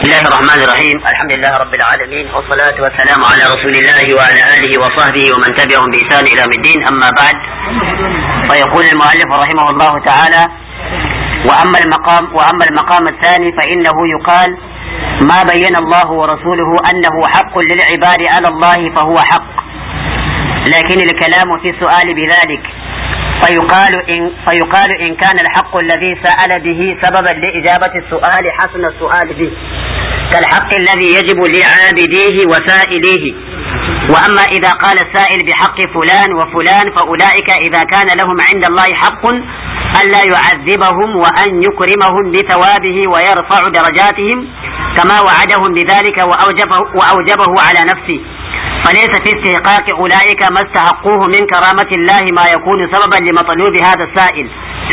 الله الرحمن الرحيم الحمد لله رب العالمين والصلاة والسلام على رسول الله وعلى آله وصحبه ومن تبعهم بإحسان إلى يوم الدين أما بعد فيقول المؤلف رحمه الله تعالى وأما المقام وأما المقام الثاني فإنه يقال ما بين الله ورسوله أنه حق للعباد على الله فهو حق لكن الكلام في السؤال بذلك فيقال إن, فيقال إن كان الحق الذي سأل به سببا لإجابة السؤال حسن السؤال به كالحق الذي يجب لعابديه وسائليه وأما إذا قال السائل بحق فلان وفلان فأولئك إذا كان لهم عند الله حق ألا يعذبهم وأن يكرمهم بثوابه ويرفع درجاتهم كما وعدهم بذلك وأوجبه, وأوجبه على نفسه فليس في استحقاق أولئك ما استحقوه من كرامة الله ما يكون سببا لمطلوب هذا السائل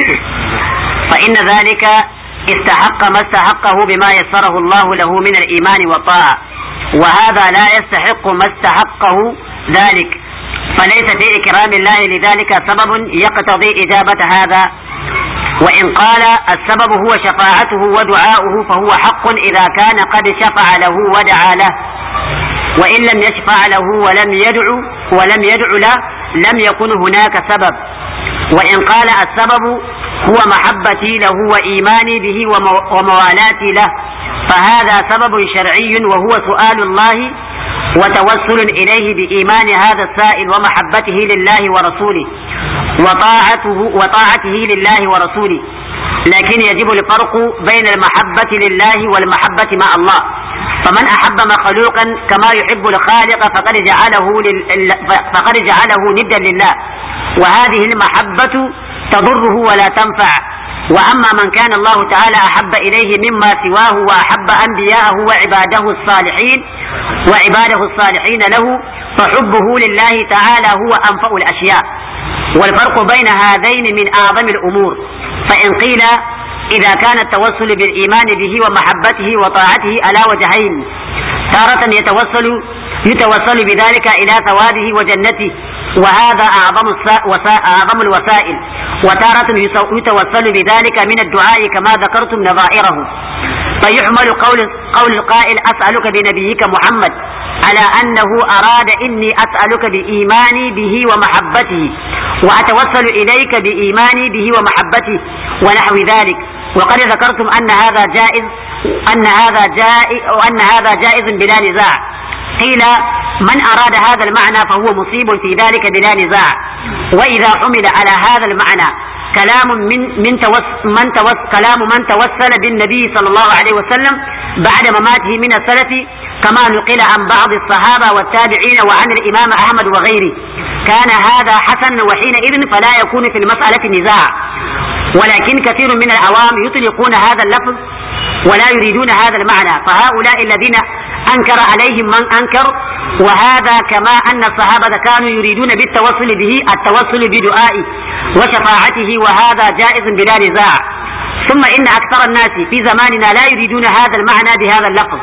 فإن ذلك استحق ما استحقه بما يسره الله له من الإيمان والطاعة وهذا لا يستحق ما استحقه ذلك فليس في إكرام الله لذلك سبب يقتضي إجابة هذا وإن قال السبب هو شفاعته ودعاؤه فهو حق إذا كان قد شفع له ودعا له وإن لم يشفع له ولم يدعو ولم يدع له لم يكن هناك سبب وإن قال السبب هو محبتي له وإيماني به وموالاتي له فهذا سبب شرعي وهو سؤال الله وتوسل إليه بإيمان هذا السائل ومحبته لله ورسوله وطاعته وطاعته لله ورسوله لكن يجب الفرق بين المحبة لله والمحبة مع الله فمن أحب مخلوقا كما يحب الخالق فقد جعله لل... فقد جعله ندا لله وهذه المحبة تضره ولا تنفع وأما من كان الله تعالى أحب إليه مما سواه وأحب أنبياءه وعباده الصالحين وعباده الصالحين له فحبه لله تعالى هو أنفأ الأشياء والفرق بين هذين من أعظم الأمور فإن قيل إذا كان التوسل بالإيمان به ومحبته وطاعته على وجهين تارة يتوسل يتوسل بذلك إلى ثوابه وجنته وهذا أعظم أعظم الوسائل وتارة يتوسل بذلك من الدعاء كما ذكرتم نظائره فيحمل قول قول القائل أسألك بنبيك محمد على أنه أراد إني أسألك بإيماني به ومحبته وأتوسل إليك بإيماني به ومحبته ونحو ذلك وقد ذكرتم أن هذا جائز أن هذا جائز وأن هذا جائز بلا نزاع قيل من أراد هذا المعنى فهو مصيب في ذلك بلا نزاع وإذا حمل على هذا المعنى كلام من من توس من توس كلام من توسل بالنبي صلى الله عليه وسلم بعد مماته من السلف كما نقل عن بعض الصحابة والتابعين وعن الإمام أحمد وغيره كان هذا حسنا وحينئذ فلا يكون في المسألة نزاع ولكن كثير من العوام يطلقون هذا اللفظ ولا يريدون هذا المعنى فهؤلاء الذين أنكر عليهم من أنكر وهذا كما أن الصحابة كانوا يريدون بالتوسل به التوسل بدعائه وشفاعته وهذا جائز بلا نزاع ثم إن أكثر الناس في زماننا لا يريدون هذا المعنى بهذا اللفظ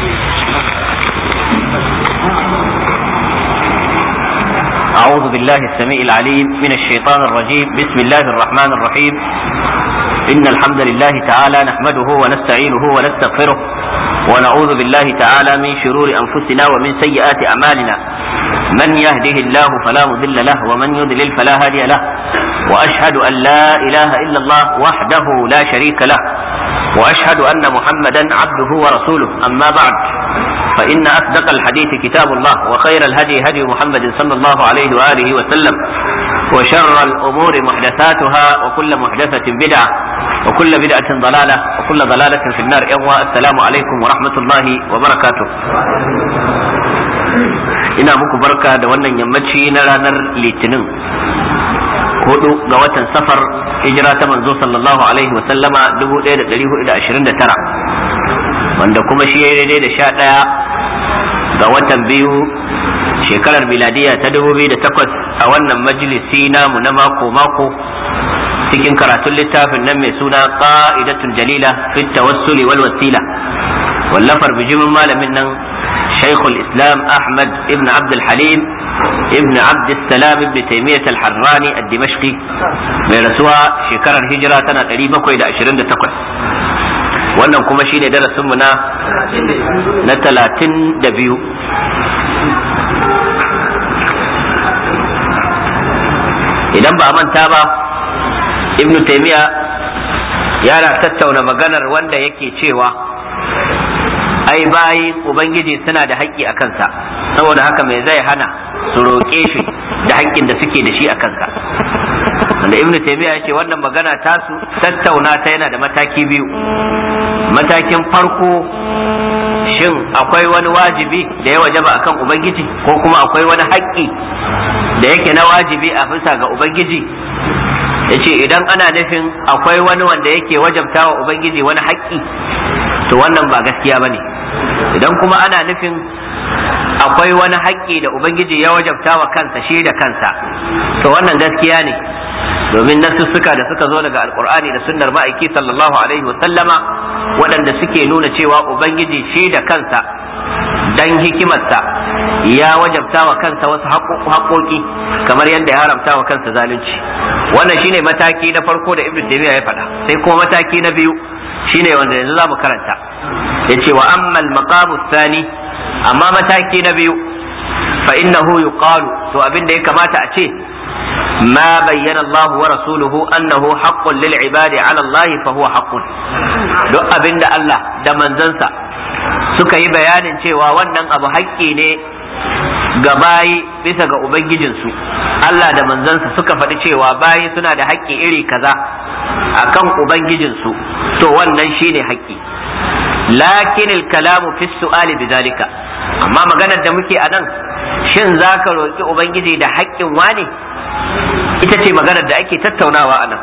أعوذ بالله السميع العليم من الشيطان الرجيم بسم الله الرحمن الرحيم إن الحمد لله تعالى نحمده ونستعينه ونستغفره ونعوذ بالله تعالى من شرور أنفسنا ومن سيئات أعمالنا من يهده الله فلا مضل له ومن يضلل فلا هادي له وأشهد أن لا إله إلا الله وحده لا شريك له وأشهد أن محمدا عبده ورسوله أما بعد فإن أصدق الحديث كتاب الله وخير الهدي هدي محمد صلى الله عليه وآله وسلم وشر الأمور محدثاتها وكل محدثة بدعة وكل بدعة ضلالة وكل ضلالة في النار يوم السلام عليكم ورحمة الله وبركاته ina muku barka da wannan yammaci na ranar litinin hudu ga watan safar hijira ta manzo sallallahu alaihi wasallama 1429 wanda kuma shi ya daidai da sha ɗaya ga watan biyu shekarar miladiya ta 2008 a wannan majalisi namu na mako-mako cikin karatun littafin nan mai suna qa'idatul jalila fi tawassuli wal wasila wallafar bijimin malamin nan shaykhul islam ahmad ibn abd halim ibn abd salam ibn taymiyyah al-harrani ad-dimashqi mai rasuwa shekarar hijira tana 728 wannan kuma shine darasinmu na na talatin da biyu idan ba a manta ba ibnu taimiya yana tattauna maganar wanda yake cewa ai bayi ubangiji suna da haƙƙi a kansa saboda haka mai zai hana su roƙe shi da haƙƙin da suke da shi a kansa wanda ibnu taymiya ya ce wannan magana tasu tattauna ta yana da mataki biyu matakin farko shin akwai wani wajibi da ya wajaba akan ubangiji ko kuma akwai wani haƙƙi da yake na wajibi a bisa ga ubangiji ya ce idan ana nufin akwai wani wanda yake wajabta wa ubangiji wani haƙƙi to wannan ba gaskiya ba ne idan kuma ana nufin akwai wani haƙƙi da ubangiji ya wajabta wa kansa shi da kansa to wannan gaskiya ne domin nasussuka da suka zo daga alkur'ani da sunnar ma'aiki sallallahu alaihi sallama waɗanda suke nuna cewa ubangiji shi da kansa dan hikimarsa ya wajabta wa kansa wasu haƙoƙi kamar yadda ya haramta wa kansa zalunci wannan shine mataki na farko da ibnu taymiya ya faɗa sai kuma mataki na biyu shine wanda yanzu za mu karanta yace wa ammal maqamu thani amma mataki na biyu fa innahu yuqalu to abin da ya kamata a ce ما بين الله ورسوله أنه حق للعباد على الله فهو حق duk abin da Allah da manzansa suka yi bayanin cewa wannan abu haƙƙi ne ga bayi bisa ga Ubangijinsu Allah da manzansa suka faɗi cewa bayi suna da haƙƙi iri kaza akan Ubangijinsu to wannan shine haƙƙi lakin kalamu fi su'ali bidalika amma maganar da muke a nan shin za ka roƙi Ubangiji da haƙƙin wane ita ce maganar da ake tattaunawa a nan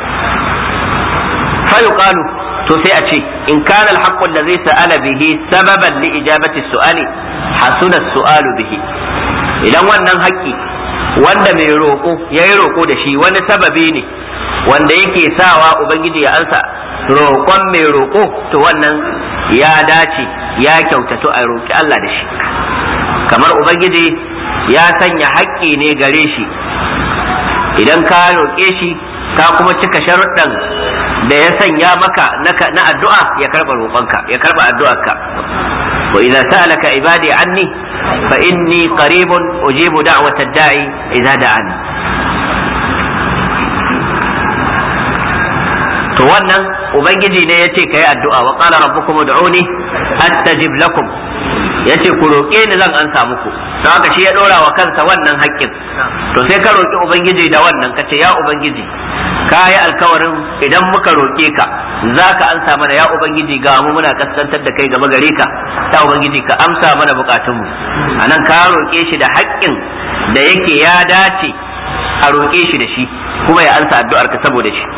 fayuqalu to sai a ce in kana alhaqqu allazi sa'ala bihi sababan li ijabati su'ali hasuna su'alu bihi idan wannan haƙƙi wanda mai roƙo yayi roƙo da shi wani sababi ne wanda yake sawa ubangiji ya ansa roƙon mai roƙo to wannan ya dace ya kyautatu a roƙi Allah da shi kamar ubangiji ya sanya haƙƙi ne gare shi idan ka roƙe shi ka kuma cika sharuɗan da ya sanya maka na addu'a ya karɓa roƙonka ya karɓa addu'arka wa idza sa'alaka ibadi anni fa inni qaribun ujibu da'wata da'i idza da'ani to wannan ubangiji ne yace kai addu'a wa qala rabbukum ud'uni astajib lakum yace ku roƙe ni zan ansa muku don haka shi ya dora wa kansa wannan haƙƙin to sai ka roƙi ubangiji da wannan ka ce ya ubangiji ka yi alkawarin idan muka roƙe ka za ka ansa mana ya ubangiji ga mu muna kaskantar da kai gaba gare ka ya ubangiji ka amsa mana bukatunmu anan ka roƙe shi da haƙƙin da yake ya dace a roƙe shi da shi kuma ya ansa addu'ar ka saboda shi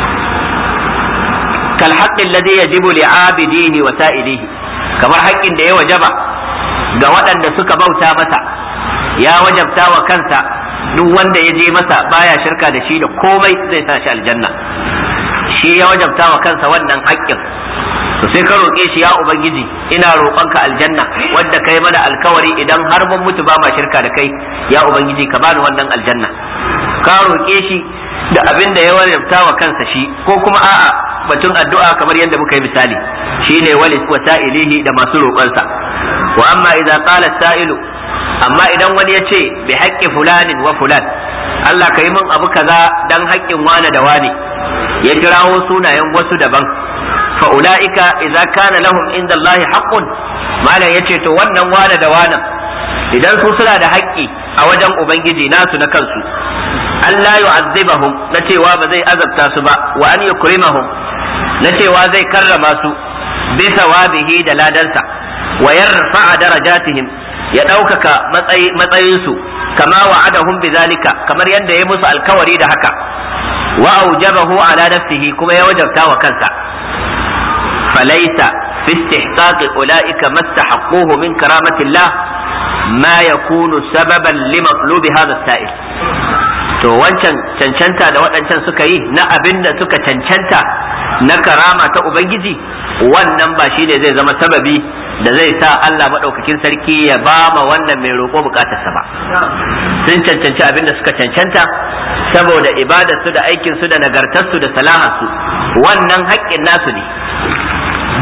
kal haqqin ladhi yajibu li'abidihi wa sa'ilihi kamar haƙƙin da ya wajaba ga waɗanda suka bauta masa ya wajabta wa kansa duk wanda ya je masa baya shirka da shi da komai zai sa shi aljanna shi ya wajabta wa kansa wannan haƙƙin to sai ka roƙe shi ya ubangiji ina roƙonka aljanna wanda kai mana alkawari idan har mun mutu ba ma shirka da kai ya ubangiji ka bani wannan aljanna ka roƙe shi da abin da ya wajabta wa kansa shi ko kuma a'a batun addu'a kamar yadda muka yi misali shine wali wasa'ilihi da masu roƙonsa wa amma idza qala sa'ilu amma idan wani ya ce bi haƙƙi fulanin wa fulan Allah ka yi min abu kaza dan haƙƙin wane da wane ya kirawo sunayen wasu daban fa ulaika idza kana lahum inda Allah haqqun malam yace to wannan wane da wane idan su suna da haƙƙi a wajen ubangiji nasu na kansu Allah yu'azzibahum na cewa ba zai azabta su ba wa an yukrimahum na cewa zai karrama su bi sawabihi da ladansa wa yarfa'a darajatihim ya ɗaukaka matsayinsu kama wa'adahum bizalika kamar yadda ya musu alkawari da haka wa aujabahu ala nafsihi kuma ya wajabta wa kansa falaisa fi istihqaqi ulaika mastahaqquhu min karamatillah ma yakunu sababan li maqlubi hadha sa'il to wancan cancanta da waɗancan suka yi na abin da suka cancanta na karama ta ubangiji wannan ba shine zai zama sababi da zai sa Allah maɗaukakin sarki ya ba ma wannan mai roƙo bukatarsa ba sun cancanci abin da suka cancanta saboda ibadarsu da aikinsu da nagartarsu da salaharsu wannan haƙƙin nasu ne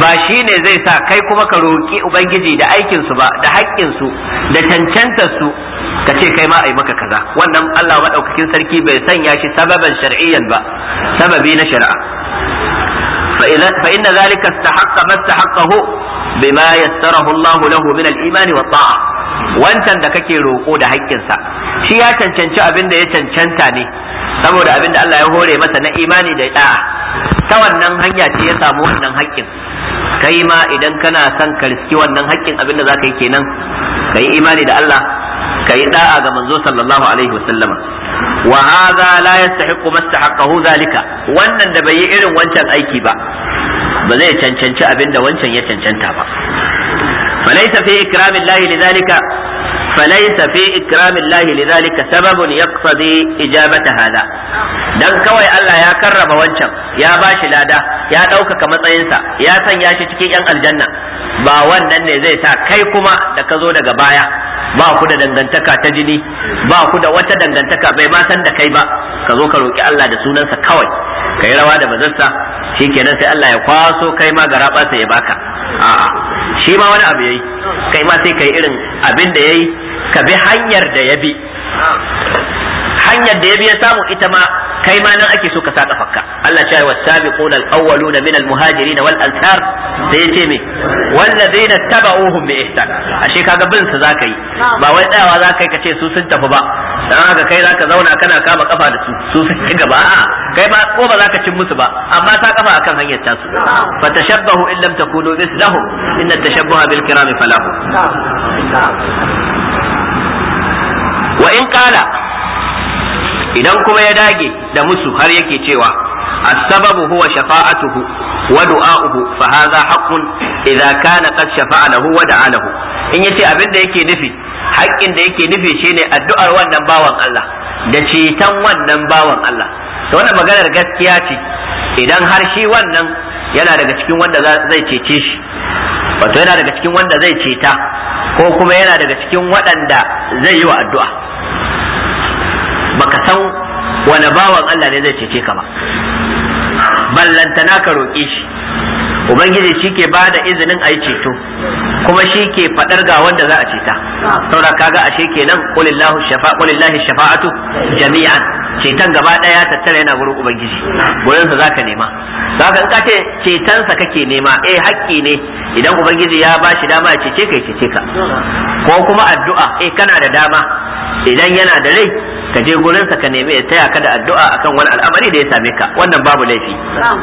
ba shi ne zai sa kai kuma ka roƙi ubangiji da aikinsu ba da haƙƙinsu da cancantarsu ka ce kai ma a yi maka kaza wannan Allah maɗaukakin sarki bai sanya shi sababan shar'iyyan ba sababi na shari'a fa inna zalika istahaqqa ma istahaqahu bima yassarahu Allah lahu min al-iman wa ta'a wancan da kake roƙo da haƙƙinsa shi ya cancanci abin da ya cancanta ne saboda abin da Allah ya hore masa na imani da da'a ta wannan hanya ce ya samu wannan haƙƙin kai ma idan kana son ka riski wannan haƙƙin abin da zaka yi kenan ka yi imani da Allah ka yi da'a ga manzo sallallahu alaihi wasallama wa hadha la yastahiqu mastahaqqahu zalika wannan da bai yi irin wancan aiki ba ba zai cancanci abin da wancan ya cancanta ba فليس في إكرام الله لذلك فليس في إكرام الله لذلك سبب يقتضي إجابة هذا dan kawai Allah ya karrama wancan ya bashi lada ya ɗaukaka matsayinsa ya sanya shi cikin 'yan aljanna ba wannan ne zai sa kai kuma da ka zo daga baya ba ku da dangantaka ta jini ba ku da wata dangantaka bai ma san da kai ba ka zo ka roki Allah da sunansa kawai ka yi rawa da bazarsa shikenan sai Allah ya kwaso kai ma garaba ya baka a'a shi ma wani abu yayi kai ma sai kai irin abin da yayi ka bi hanyar da ya bi hanyar da ya bi ya samu ita ma kai ma nan ake so ka sa kafarka Allah ya wa sabiquna al-awwaluna min al-muhajirin wal ansar da yace me wallazina tabauhum bi ihsan ashe kaga bin su zaka yi ba wai tsayawa zaka yi ka ce su sun tafi ba dan haka kai zaka zauna kana kama kafa da su su sun ci gaba a'a kai ba ko ba zaka cin musu ba amma ta kafa akan hanyar tasu fa tashabbahu in lam takunu mislahum inna tashabbaha bil kirami falahu wa in qala idan kuma ya dage da musu har yake cewa as-sababu huwa shafa'atuhu wa du'a'uhu fa hadha haqqun idza kana qad shafa'a lahu wa da'a lahu in yace abin da yake nufi haƙƙin da yake nufi shine addu'ar wannan bawan Allah da ceton wannan bawan Allah to wannan maganar gaskiya ce idan har shi wannan yana daga cikin wanda zai cece shi wato yana daga cikin wanda zai ceta ko kuma yana daga cikin waɗanda zai yi wa addu'a baka san wani bawan Allah ne zai cece ka ba ballantana ka roƙe shi ubangiji shi ke ba da izinin a yi ceto kuma shi ke faɗar ga wanda za a ceta saboda kaga ashe kenan qulillahu shafa qulillahi shafa'atu jami'an ceton gaba ɗaya tattara yana gurin ubangiji gurin sa zaka nema zaka in ka ce ceton sa kake nema eh haƙƙi ne idan ubangiji ya ba shi dama ya cece ka ya cece ka ko kuma addu'a eh kana da dama idan yana da rai ka je gurinsa ka nemi ya taya ka da addu'a akan wani al'amari da ya same ka wannan babu laifi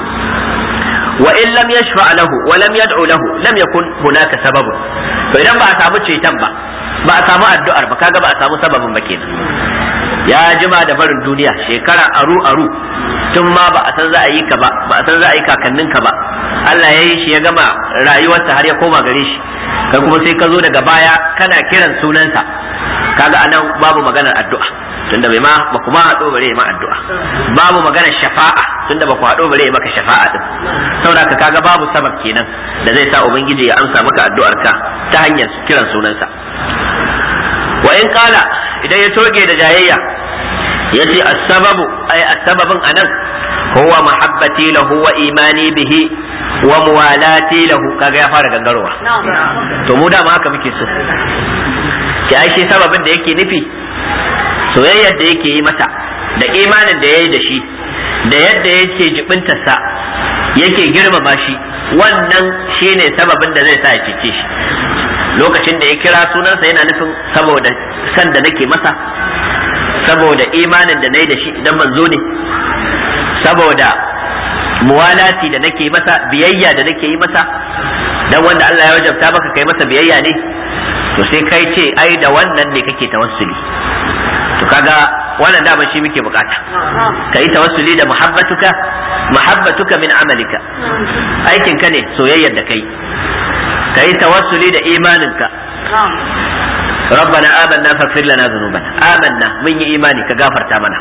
wa in lam yashfa lahu wa lam yad'u lahu lam yakun hunaka sababun to idan ba a samu ceton ba ba a samu addu'ar ba kaga ba a samu sababin ba kenan ya jima da barin duniya shekara aru aru tun ma ba a san za a yi ka ba ba a san za a yi kakannin ka ba Allah ya yi shi ya gama rayuwarsa har ya koma gare shi kai kuma sai ka zo daga baya kana kiran sunansa kaga anan babu maganar addu'a tunda bai ma ba kuma haɗo bare ma addu'a babu maganar shafa'a tunda ba ku haɗo bare maka shafa'a din saboda ka kaga babu sabab kenan da zai sa ubangiji ya amsa maka addu'ar ka ta hanyar kiran sunansa wa in kala idan ya toge da jayayya yace as-sababu ay as-sababun anan huwa mahabbati lahu wa imani bihi wa muwalati lahu kaga ya fara gangarowa to mu da ma haka muke so ki ai shi sababin da yake nufi soyayyar da yake yi mata da imanin da ya yi da shi da yadda yake jibintarsa yake girmama shi wannan shine sababin da zai sa ya cece shi lokacin da ya kira sunansa yana nufin saboda san da nake masa saboda imanin da na yi da shi idan manzo ne saboda muwalati da nake masa biyayya da nake yi masa dan wanda Allah ya wajabta maka kai masa biyayya ne to sai kai ce ai da wannan ne kake tawassuli to kaga wannan dama shi muke bukata ka yi tawassuli da muhabbatuka muhabbatuka min amalika aikin ka ne soyayyar da kai ka yi tawassuli da imaninka ربنا آمنا فاغفر لنا ذنوبنا آمنا من إيماني كغافر تامنا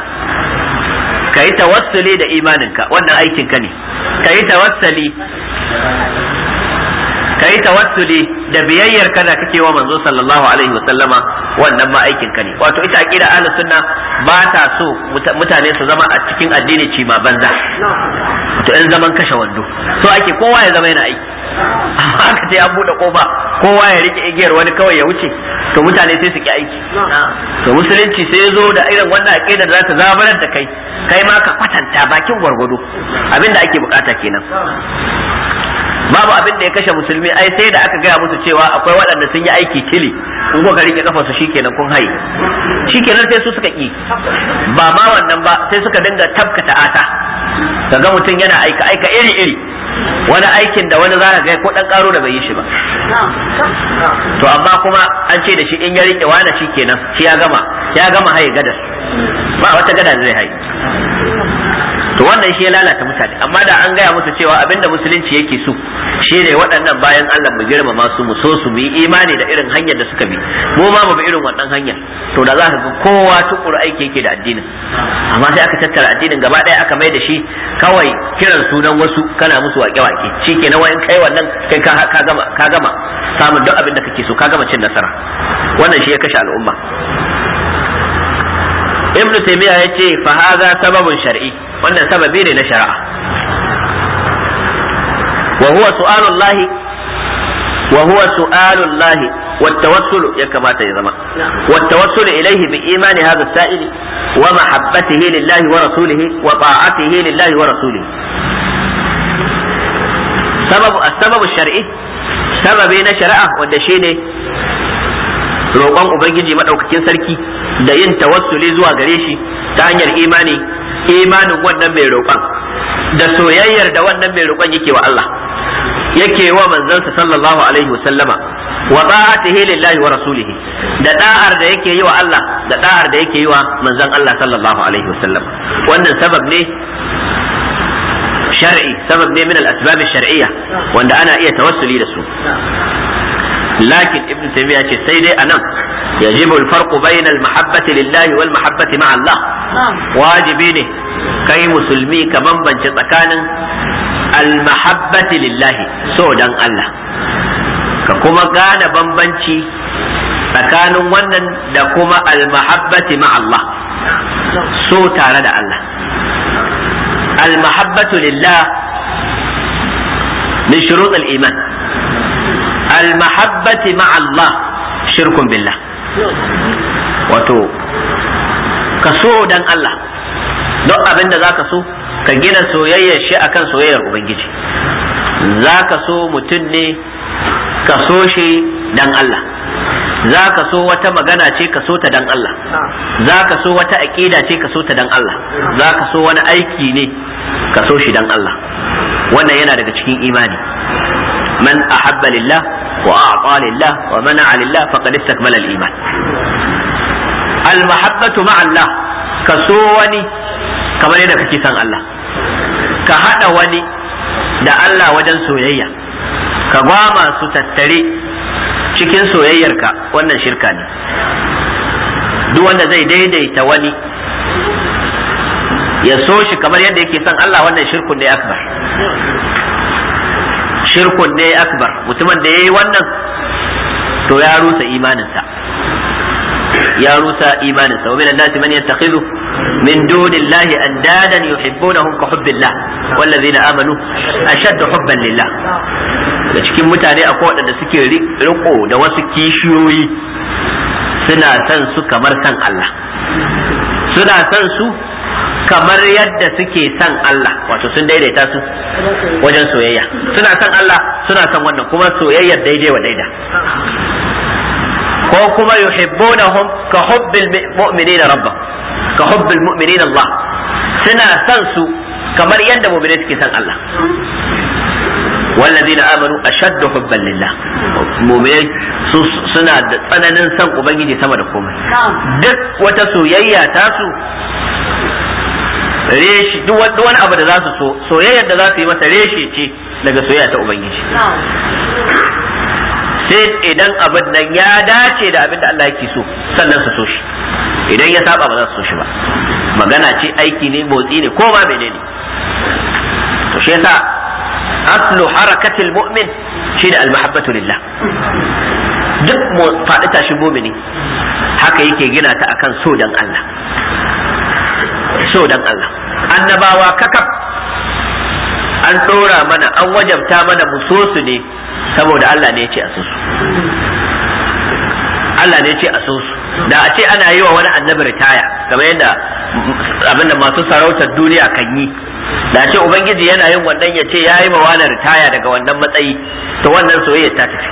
كي توسلي دا إيمانك وانا أيكن كني كي توسلي kai tawassuli da biyayyar kana kake wa manzo sallallahu alaihi wa sallama wannan ma aikin ka ne wato ita aqida ahlus sunna ba ta so mutane su zama a cikin addini ci ma banza to in zaman kashe wando so ake kowa ya zama yana aiki amma aka ce an bude kofa kowa ya rike igiyar wani kawai ya wuce to mutane sai su ki aiki to musulunci sai ya zo da irin wannan aqida da za ta zabarar da kai kai ma ka kwatanta bakin gwargwado abinda ake bukata kenan babu abin da ya kashe musulmi ai sai da aka gaya musu cewa akwai waɗanda sun yi aiki tili in kuka rike kafa su shikenan kun haye shikenan sai su suka ki ba ma wannan ba sai suka dinga tabkata ata kaga mutum yana aika aika iri iri wani aikin da wani za ga ko dan karo da bai yi shi ba to amma kuma an ce da shi in ya rike wani shikenan shi ya gama ya gama haye gadar ba wata gada zai haye to wannan shi ya lalata mutane amma da an gaya musu cewa abinda musulunci yake so shi ne waɗannan bayan Allah mu girmama su mu so su mu yi imani da irin hanyar da suka bi mu ma mu bi irin wannan hanyar to da za ka ga kowa tukuru aiki yake da addinin amma sai aka tattara addinin gaba ɗaya aka mai da shi kawai kiran sunan wasu kana musu wake-wake shi ke na wayan kai wannan kai ka gama ka gama samun duk abin da kake so ka gama cin nasara wannan shi ya kashe al'umma ibn taymiya yace fa hadha sababun shar'i wannan sababi ne na shari'a wa huwa su'alullahi wa huwa su'alullahi والتوسل يكما تيزما والتوسل إليه بإيمان هذا السائل ومحبته لله ورسوله وطاعته لله ورسوله سبب السبب الشرعي سبب نشرع والدشيني roƙon ubangiji maɗaukakin sarki da yin tawassuli zuwa gare shi ta hanyar imani imanin wannan mai roƙon da soyayyar da wannan mai roƙon yake wa Allah yake wa manzansa sallallahu alaihi wasallama wa ta'atihi lillahi wa rasulihi da da'ar da yake yi wa Allah da da'ar da yake yi wa manzon Allah sallallahu alaihi wasallam wannan sabab ne shar'i sabab ne min al-asbab shar'iyya wanda ana iya tawassuli da su لكن ابن تيمية سيدي أنا يجب الفرق بين المحبة لله والمحبة مع الله واجبيني كي مسلمي كمن بنش تكان المحبة لله سودا الله ككما كان بنبنشي tsakanin wannan da kuma almahabbati ma Allah so tare da Allah almahabbatu lillah min shurut al-iman almahabbati ma Allah shirkun billah wato ka so dan Allah don abin da zaka so ka gina soyayyar shi akan soyayyar ubangiji zaka so mutum ne ka so shi dan Allah za ka so wata magana ce ka so ta dan Allah za ka so wata aƙida ce ka so ta dan Allah za ka so wani aiki ne ka so shi dan Allah wannan yana daga cikin imani man ahabba lillah wa a'ta lillah wa mana'a lillah faqad istakmala al-iman al-mahabbatu ma'a Allah ka so wani kamar yadda kake son Allah ka hada wani da Allah wajen soyayya ka gwama su tattare cikin soyayyarka wannan shirka ne duk wanda zai daidaita wani ya so shi kamar yadda yake son Allah wannan shirkun ne akbar shirkun ne akbar mutumin da ya yi wannan to ya rusa imaninsa ya rusa imaninsa wa min annasi man yattakhidhu min dunillahi andadan yuhibbunahum ka hubbillah wallazina amanu ashaddu hubban lillah da cikin mutane akwai waɗanda suke riko da wasu kishiyoyi suna son su kamar san Allah suna son su kamar yadda suke son Allah wato sun daidaita su wajen soyayya suna son Allah suna son wannan kuma soyayyar daidai wa daida ko kuma yuhibbunahum ka hubbil mu'minina rabbah ka hubbil mu'minina Allah suna son su kamar yadda mu'minai suke son Allah والذين آمنوا أشد حبا لله مؤمنين suna da tsananin san ubangiji sama da komai duk wata soyayya ta su reshi duk wani abu da za su so soyayyar da za su yi masa reshe ce daga soyayya ta ubangiji sai idan abin nan ya dace da abin da Allah yake so sannan su so shi idan ya saba ba za su so shi ba magana ce aiki ne motsi ne ko ma menene to shi yasa aslu harakatil mu'min shine almahabbatu lillah duk mu faɗi tashi mumini haka yake gina ta akan so dan Allah so dan Allah annabawa kakaf an ɗora mana an wajabta mana mu so su ne saboda Allah ne ya ce a so su Allah ne ya ce a so su da a ce ana yi wa wani annabi ritaya kamar yadda abinda masu sarautar duniya kan yi da ce ubangiji yana yin wannan ya ce ya yi ma wani ritaya daga wannan matsayi to wannan soyayya ta tafi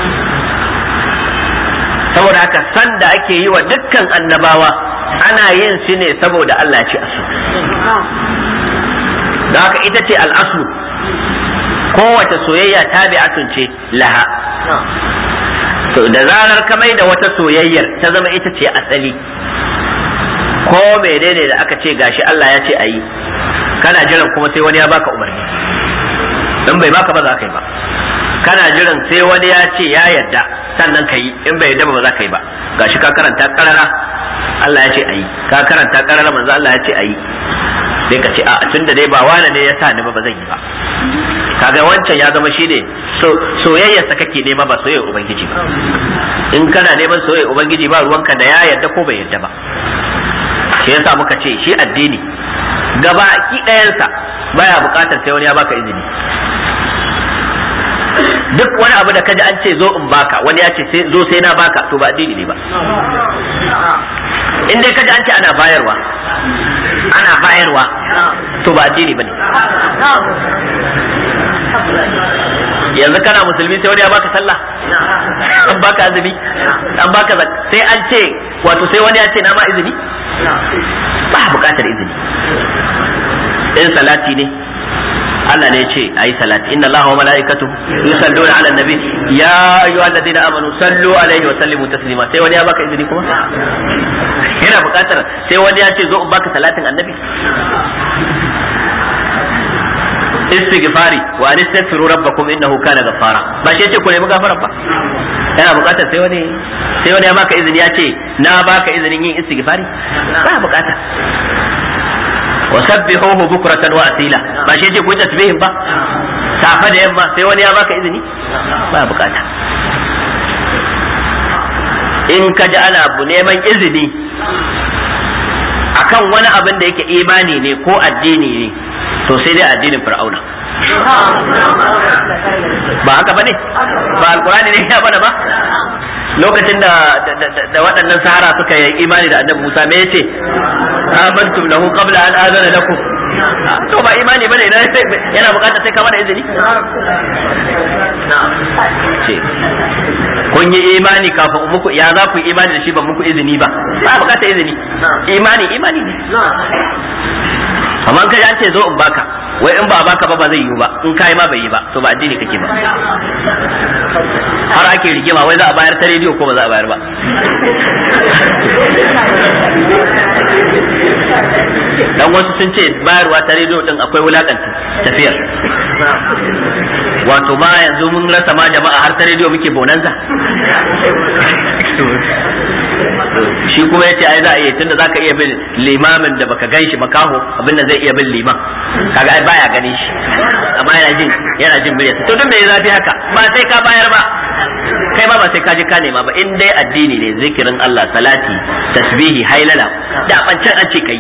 saboda haka san da ake yi wa dukkan annabawa ana yin shi ne saboda Allah ce a so da haka ita ce al'asu kowace soyayya tabi'atun ce laha to da zarar ka mai da wata soyayyar ta zama ita ce asali ko menene da aka ce gashi Allah ya ce a yi kana jiran kuma sai wani ya baka umarni in bai baka ba za ka yi ba kana jiran sai wani ya ce ya yarda sannan ka yi in bai yarda ba za ka yi ba gashi ka karanta karara Allah ya ce a yi ka karanta karara manzo Allah ya ce a yi sai ka ce a tunda dai ba wani ne ya sa ni ba ba zan yi ba kaga wancan ya zama shine so soyayyarsa kake nema ba soyayyar ubangiji ba in kana neman soyayyar ubangiji ba ruwanka da ya yarda ko bai yarda ba shi yasa muka ce shi addini gaba ki ɗayansa baya buƙatar sai wani ya baka izini duk wani abu da kaji an ce zo in baka wani ya ce zo sai na baka to ba addini ne ba in dai kaji an ce ana bayarwa ana bayarwa to ba addini bane yanzu kana musulmi sai wani ya baka sallah an baka azumi an baka sai an ce wato sai wani ya ce na ma izini ba bukatar izini in salati ne Allah ne ya ce ayi salati inna Allah wa mala'ikatu yusalluna 'ala nabi ya ayyuhalladhina amanu sallu alaihi wa sallimu taslima sai wani ya baka izini kuma yana bukatar sai wani ya ce zo in baka salatin annabi istighfari wa an istaghfiru rabbakum innahu kana ghaffara ba shi yace ku nemi gafara ba yana bukatar sai wani sai wani ya baka izini ya ce na baka izinin yin istighfari ba bukata wa sabbihuhu bukratan wa asila ba shi yace ku yi tasbihin ba safa da yamma sai wani ya baka izini ba bukata in ka ji ana neman izini akan wani abin da yake imani ne ko addini ne to sai dai addinin fir'auna ba haka bane ba alkurani ne ya bana ba lokacin da da waɗannan sahara suka yi imani da annabi Musa me yace amantum lahu qabla an azana lakum to ba imani bane yana bukatar sai ka mana izini kun yi imani kafin muku ya za ku yi imani da shi ba muku izini ba ba bukatar izini imani imani ne amma kai an ce zo in baka wai in ba baka ba ba zai yiwu ba in kai ma bai yi ba to ba addini kake ba har ake rigima wai za a bayar ta rediyo ko ba za a bayar ba dan wasu sun ce bayarwa ta rediyo din akwai wulakanta tafiyar wato ma yanzu mun rasa ma jama'a har ta rediyo muke bonanza shi kuma yace ai za a iya tunda zaka iya bin limamin da baka gan shi makaho abin da zai iya bin liman kaga ai baya ganin shi amma yana jin yana jin muryarsa to duk me zafi haka ba sai ka bayar ba kai ma ba sai ka je ka nema ba in dai addini ne zikirin Allah salati tasbihi hailala da bancan an ce kai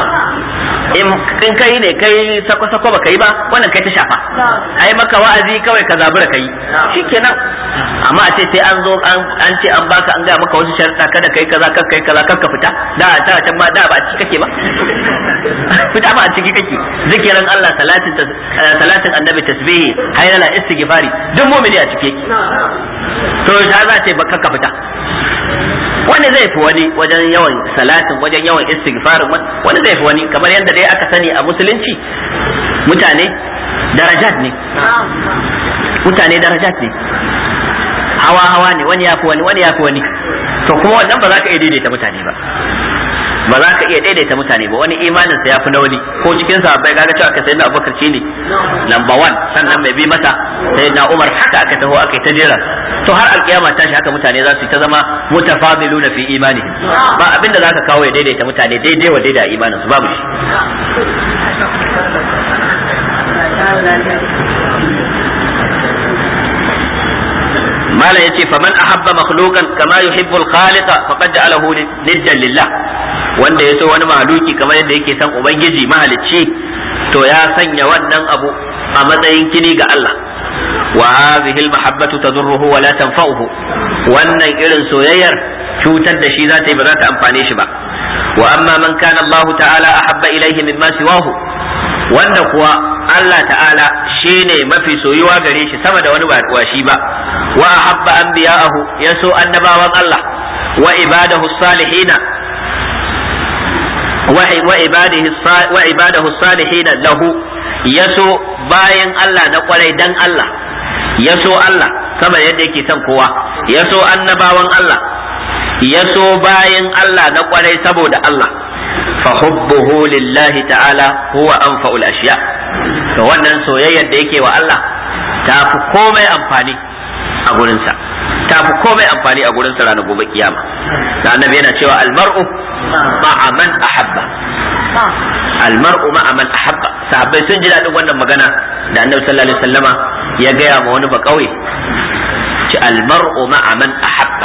in kai ne kai sako sako ba kai ba wannan kai ta shafa ai maka wa'azi kawai ka zabura kai shikenan amma a ce sai an zo an ce an baka an ga maka wasu sharuɗa kada kai kaza kan kai kaza kan ka fita da ta can ma da ba a ciki kake ba fita ba a ciki kake zikirin Allah salatin salatin annabi tasbihi haylala istighfari duk mu'mini a ciki to ta za ce ba ka fita wani zai fi wani wajen yawan salatin wajen yawan istighfarin wani zai fi wani kamar yadda dai aka sani a musulunci mutane darajat ne mutane darajat ne hawa hawa ne wani ya fi wani wani ya fi wani to kuma wannan ba za ka iya daidaita mutane ba ba za ka iya daidaita mutane ba wani imanin sa ya fi na wani ko cikin sa bai gaga cewa aka sayi na abubakar shi ne number one sannan mai bi masa sai na umar haka aka taho aka yi ta jera to har alkiyama ta shi haka mutane za su yi ta zama mutafadiluna fi imani ba abinda za ka kawo ya daidaita mutane daidai wa daidai imanin su babu shi malam yace faman ahabba makhluqan kama yuhibbu al-khaliqa faqad ja'alahu niddan lillah wanda ya so wani mahaluki kamar yadda yake son ubangiji mahalicci to ya sanya wannan abu a matsayin kini ga Allah wa hadhihi al-mahabbatu tadurruhu wa la tanfa'uhu wannan irin soyayyar cutar da shi za ta yi ba za ta amfane shi ba wa amma man kana Allah ta'ala ahabba ilayhi mimma siwahu wanda kuwa Allah ta'ala shine mafi soyuwa gare shi sama da wani ba shi ba wa ahabba anbiya'ahu yaso annabawan Allah wa ibadahu salihina wa ibadihi wa ibadahu salihina lahu yaso bayan Allah na kwarai dan Allah yaso Allah sama yadda yake son kowa yaso annabawan Allah yaso bayan Allah na kwarai saboda Allah فحبه لله تعالى هو أنفع الأشياء to wannan soyayyar da yake wa Allah ta fi komai amfani a gurinsa ta fi komai amfani a gurinsa ranar gobe kiyama da annabi yana cewa almar'u ma'a man ahabba almar'u ma'a man ahabba sahabbai sun ji daɗin wannan magana da annabi sallallahu alaihi wasallama ya gaya ma wani ba kauye ce almar'u ma'a man ahabba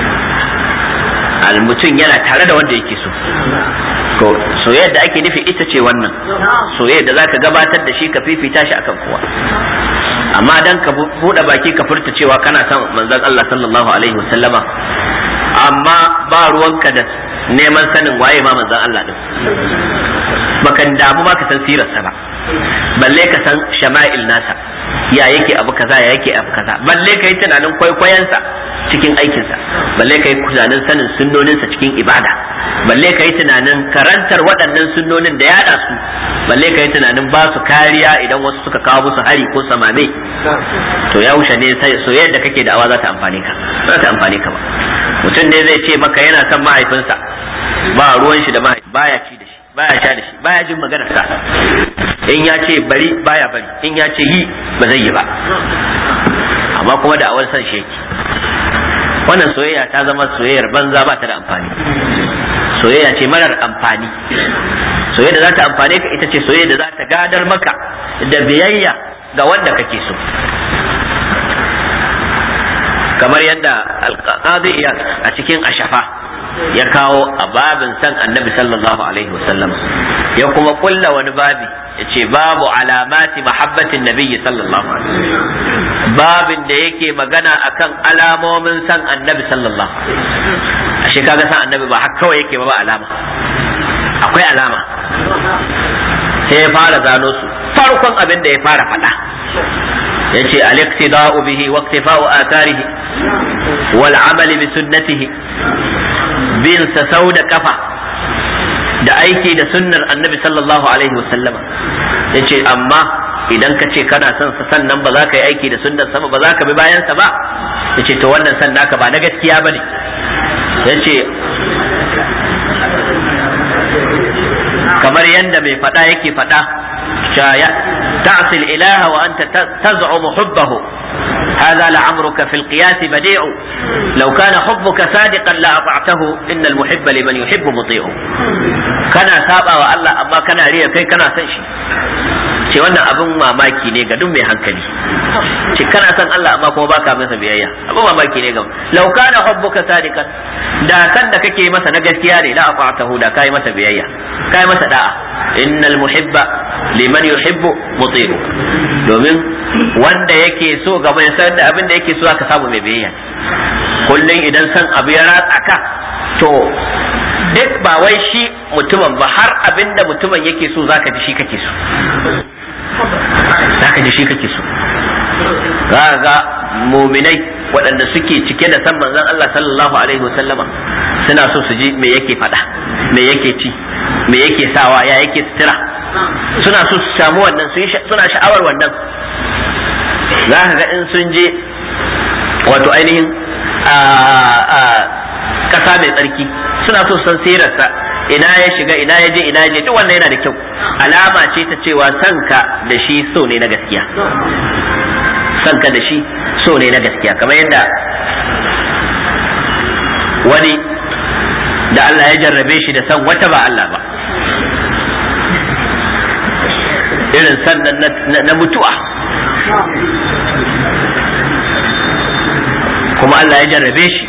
mutum yana tare da wanda yake so to soyayyar da ake nufi ita ce wannan soyayyar da zaka gabatar da shi ka fifita shi akan kowa amma dan ka buɗe baki ka furta cewa kana son manzon Allah sallallahu alaihi wasallama amma ba ruwanka da neman sanin waye ma manzon Allah din baka damu ba ka san sirarsa ba balle ka san shama'il nasa ya yake abu kaza ya yake abu kaza balle ka yi tunanin kwaikwayensa cikin aikinsa balle ka yi tunanin sanin sunnoninsa cikin ibada balle ka yi tunanin karantar waɗannan sunnonin da yaɗa su balle ka yi tunanin ba su kariya idan wasu suka kawo musu hari ko samame to ya wuce ne soyayyar da kake da awa za ta amfane ka za ta amfane ka ba mutum ne zai ce maka yana son mahaifinsa ba ruwan shi da mahaifi baya ci da shi baya sha da shi baya jin maganar sa in ya ce bari baya bari in ya ce yi ba zai yi ba amma kuma da awar san shi yake wannan soyayya ta zama soyayyar banza ba ta da amfani soyayya ce marar amfani soyayya da za ta amfane ka ita ce soyayya da za ta gadar maka da biyayya ga wanda kake so kamar yadda alqadi a cikin ashafa ya kawo a babin san annabi sallallahu alaihi wasallam ya kuma kulla wani babi ya ce babu alamati mahabbatin nabiyyi sallallahu alaihi babin da yake magana akan alamomin san annabi sallallahu alaihi ashe kaga san annabi ba haka kawai yake ba ba alama akwai alama sai ya fara gano su farkon abin da ya fara faɗa yace al-iqtida'u bihi wa iktifa'u atharihi wal 'amali bi sunnatihi bin sa sau da kafa da aiki da sunnar annabi sallallahu alaihi wasallama yace amma idan ka ce kana son sa sannan ba za ka yi aiki da sunnar sama ba za ka bi bayan sa ba yace to wannan san naka ba na gaskiya bane yace kamar yadda mai faɗa yake faɗa تعصي الإله وأنت تزعم حبه هذا لعمرك في القياس بديع لو كان حبك صادقا لأطعته إن المحب لمن يحب مطيع كان سابا والله أما كان ريا كي كان سنشي ce wannan abin mamaki ne ga duk mai hankali ce kana san Allah amma kuma baka masa biyayya abin mamaki ne ga law kana hubbuka sadiqan da san da kake masa na gaskiya ne la afa'tahu da kai masa biyayya kai masa da'a innal muhibba liman yuhibbu muti'u domin wanda yake so ga mai san da abin da yake so aka samu mai biyayya kullun idan san abu ya ratsa ka to duk ba wai shi mutumin ba har abin da mutumin yake so zaka ji shi kake so zaka ji shi kake so za ga muminai waɗanda suke cike da san manzon Allah sallallahu alaihi wasallama suna so su ji me yake faɗa me yake ci me yake sawa ya yake sutura suna so su samu wannan suna sha'awar wannan za ka ga in sun je wato ainihin ƙasa mai tsarki suna so san sirarsa ina ya shiga ina ya je ina ya je duk wannan yana da kyau alama ce ta cewa sanka da shi so ne na gaskiya sanka da shi so ne na gaskiya kamar yadda wani da Allah ya jarrabe shi da san wata ba Allah ba irin sannan na mutuwa kuma Allah ya jarrabe shi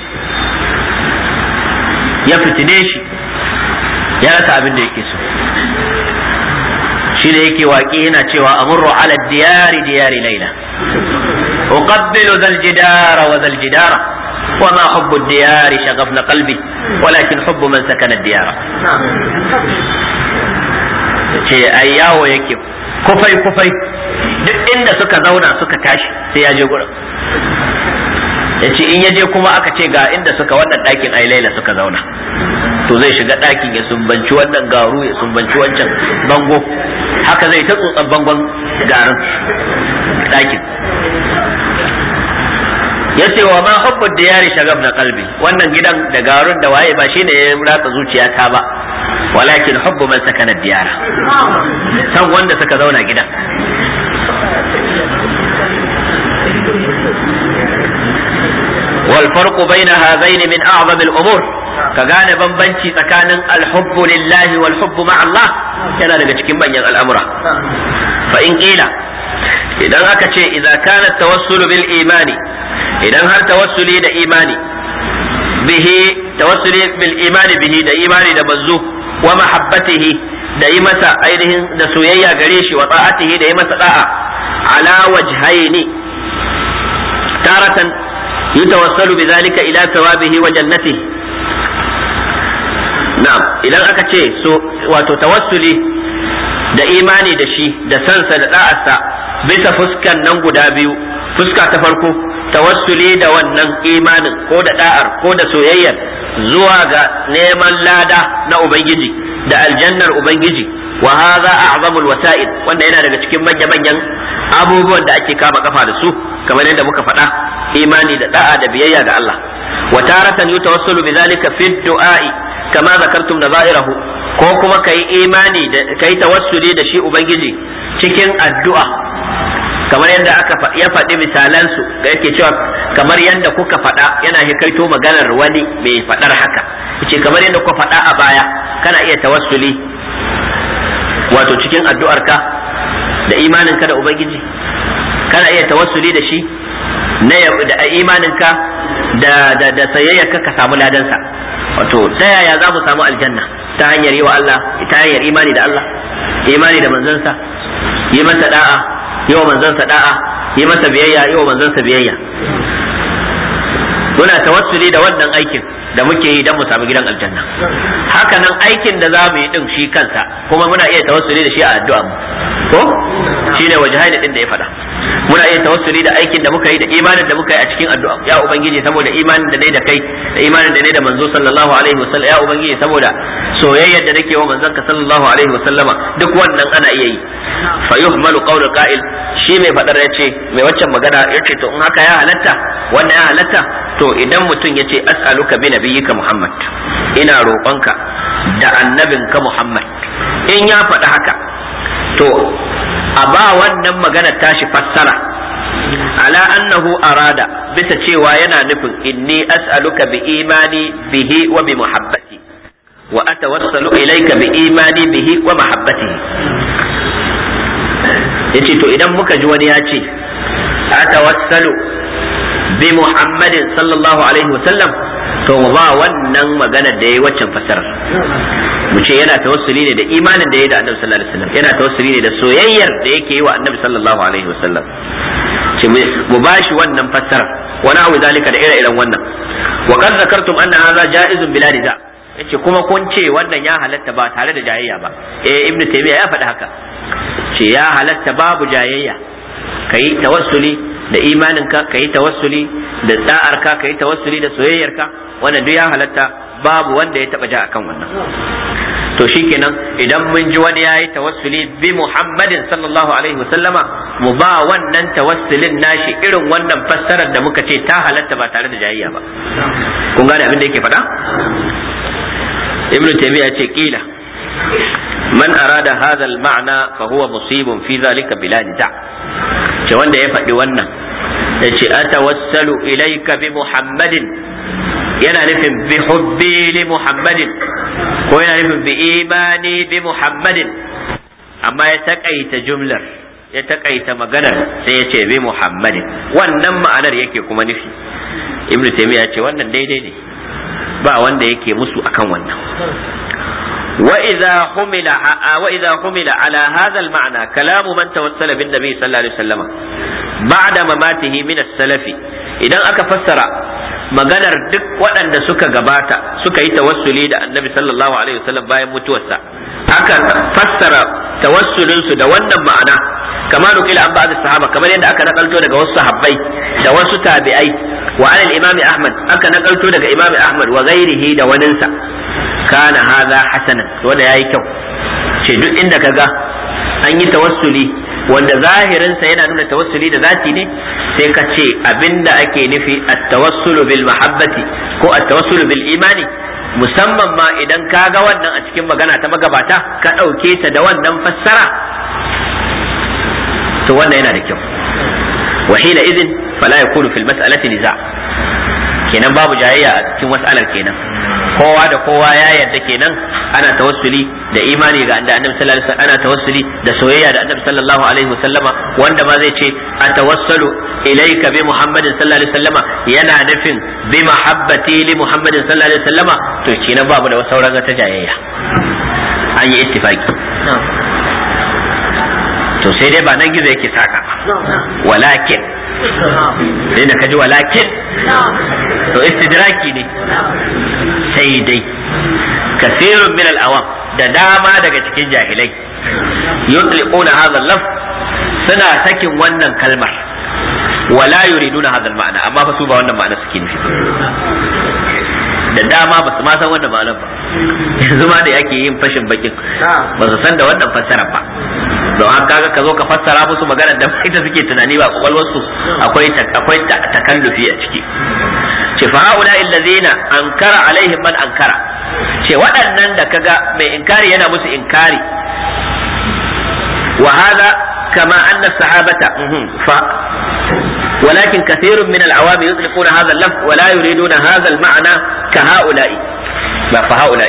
ya fitine shi ya rasa abin da yake so shi da yake waƙi yana cewa amurru ala diyari diyari laila uqabbilu zal jidara wa zal jidara وما حب الديار شغفنا قلبي ولكن حب من سكن الديار ce ai yawo yake kufai kufai duk inda suka zauna suka tashi sai ya je gurin ya ce in ya je kuma aka ce ga inda suka wannan ɗakin ai laila suka zauna to zai shiga ɗakin ya sumbanci wannan garu ya sumbanci wancan bango haka zai ta tsotsan bangon garin ɗakin ya ce wa ma hubbu diyari shagab na kalbi wannan gidan da garun da waye ba shine ya ratsa zuciyata ba walakin hubbu man sakana diyara san wanda suka zauna gidan والفرق بين هذين من أعظم الأمور كغان بمبنشي تكان الحب لله والحب مع الله كان daga cikin manyan al'amura فإن قيل idan aka ce idza kana tawassul bil imani idan har tawassuli da imani bihi tawassuli bil imani bihi da imani da manzo wa mahabbatihi da yi masa ainihin da soyayya gare shi wa ta'atihi da yi masa da'a ala wajhaini taratan yutawassalu bidhalika ila thawabihi wa jannatihi na'am idan aka ce so wato tawassuli da imani da shi da sansa da da'arsa bisa fuskan nan guda biyu fuska ta farko tawassuli da wannan imanin ko da da'ar ko da soyayyar zuwa ga neman lada na ubangiji da aljannar ubangiji wa hadha a'zamul wasa'id wanda yana daga cikin manya manyan abubuwan da ake kama kafa da su kamar yadda muka faɗa imani da da'a da biyayya ga Allah wa taratan yutawassalu bidhalika fi du'a'i kama zakartum nazairahu ko kuma kai imani da kai tawassuli da shi ubangiji cikin addu'a kamar yadda aka ya faɗi misalansu da yake cewa kamar yadda kuka faɗa yana hikaito maganar wani mai faɗar haka yace kamar yadda kuka faɗa a baya kana iya tawassuli wato cikin addu'arka da imaninka da ubangiji kana iya tawassuli da shi na da imaninka da da da sayayyarka ka samu ladansa wato ta yaya za mu samu aljanna ta hanyar yi wa Allah ta hanyar imani da Allah imani da manzansa yi masa da'a yi wa manzansa da'a yi masa biyayya yi wa manzansa biyayya muna tawassuli da wannan aikin da muke yi don mu samu gidan aljanna haka nan aikin da za mu yi din shi kansa kuma muna iya tawassuli da shi a addu'a mu ko shine wajhaini din da ya faɗa muna iya tawassuli da aikin da muka yi da imanin da muka yi a cikin addu'a ya ubangiji saboda imanin da nayi da kai da imanin da nayi da manzo sallallahu alaihi wasallam ya ubangiji saboda soyayyar da nake wa manzon ka sallallahu alaihi wasallama duk wannan ana iya yi fa yuhmalu qawlu qa'il shi mai fadar yace mai waccan magana yace to in haka ya halatta wannan ya halatta to idan mutum yace as'aluka bi nabiyyika muhammad ina roƙonka da annabinka muhammad in ya faɗi haka to a ba wannan magana tashi fassara ala annahu arada bisa cewa yana nufin inni as'aluka bi imani bihi wa bi muhabbati wa atawassalu ilayka bi imani bihi wa mahabbatihi yace to idan muka ji wani ya ce atawassalu bi muhammadin sallallahu alaihi wa sallam to mu ba wannan magana da yayi waccan fasarar mu ce yana tawassuli ne da imanin da yayi da annabi sallallahu alaihi wasallam yana tawassuli ne da soyayyar da yake yi wa annabi sallallahu alaihi wasallam ce mu bashi wannan fasarar wa na'u zalika da ire-iren wannan wa qad zakartum anna hadha jaizun bila niza yace kuma kun ce wannan ya halatta ba tare da jayayya ba eh ibnu taymiya ya faɗi haka ce ya halatta babu jayayya kai tawassuli da imaninka ka yi tawassuli da da'arka ka yi tawassuli da soyayyarka wannan duk ya halatta babu wanda ya taba ja akan wannan to shikenan idan mun ji wani yayi tawassuli bi Muhammadin sallallahu alaihi wasallama mu ba wannan tawassulin nashi irin wannan fassarar da muka ce ta halatta ba tare da jayayya ba kun gane abin da yake faɗa ibnu taymiya ce kila man arada hadha al-ma'na fa huwa musibun fi dhalika bila nida' ce wanda ya faɗi wannan ya ce atawassalu ilaika bi muhammadin yana nufin bi hubbi li muhammadin ko yana nufin bi imani bi muhammadin amma ya taƙaita jumlar ya taƙaita maganar sai ya ce bi muhammadin wannan ma'anar yake kuma nufi ibnu taymiya ce wannan daidai ne ba wanda yake musu akan wannan وإذا حمل وإذا حمل على هذا المعنى كلام من توسل بالنبي صلى الله عليه وسلم بعد مماته من السلف إذا أكا فسر maganar duk waɗanda suka gabata suka yi tawassuli da annabi sallallahu alaihi wasallam bayan mutuwarsa aka fassara tawassulinsu da wannan ma'ana kama nukila an ba'd sahaba kamar yadda aka nakalto daga wasu sahabbai da wasu tabi'ai wa alal imami ahmad aka nakalto daga imami ahmad wa ghairihi da waninsa kana hadha hasanan wanda yayi kyau ce duk inda kaga an yi tawassuli wanda zahirinsa yana nuna tawassuli da zati ne sai ka ce abinda ake nufi at-tawassulu bil mahabbati ko at-tawassulu bil imani musamman ma idan ka ga wannan a cikin magana ta magabata ka ɗauke ta da wannan fassara to wannan yana da kyau wa hina idin fala yakunu fil mas'alati niza kenan babu jayayya a cikin mas'alar kenan kowa da kowa ya yarda kenan ana tawassuli da imani ga annabi sallallahu alaihi wasallam ana tawassuli da soyayya da annabi sallallahu alaihi wasallama wanda ma zai ce atawassalu ilayka bi muhammadin sallallahu alaihi wasallama yana nufin bi mahabbati li muhammadin sallallahu alaihi wasallama to kenan babu da sauran ta jayayya an yi ittifaki to sai dai ba nan gizo yake saka walakin sai da kaji walakin to istidraki ne sai dai kasirun min al-awam da dama daga cikin jahilai yutliquna hadha al suna sakin wannan kalmar wala yuriduna hadha al-ma'na amma fa su ba wannan ma'ana suke nufi da dama ba su ma san wannan ma'anar ba yanzu ma da yake yin fashin bakin ba su san da wannan fassara ba don haka kaga ka zo ka fassara musu magana da ita suke tunani ba kwakwalwar su akwai akwai takallufi a ciki ce fa haula illazina ankara alaihim man ankara ce waɗannan da kaga mai inkari yana musu inkari wa hada kama anna sahabata fa ولكن كثير من العوام يطلقون هذا اللفظ ولا يريدون هذا المعنى كهؤلاء ما فهؤلاء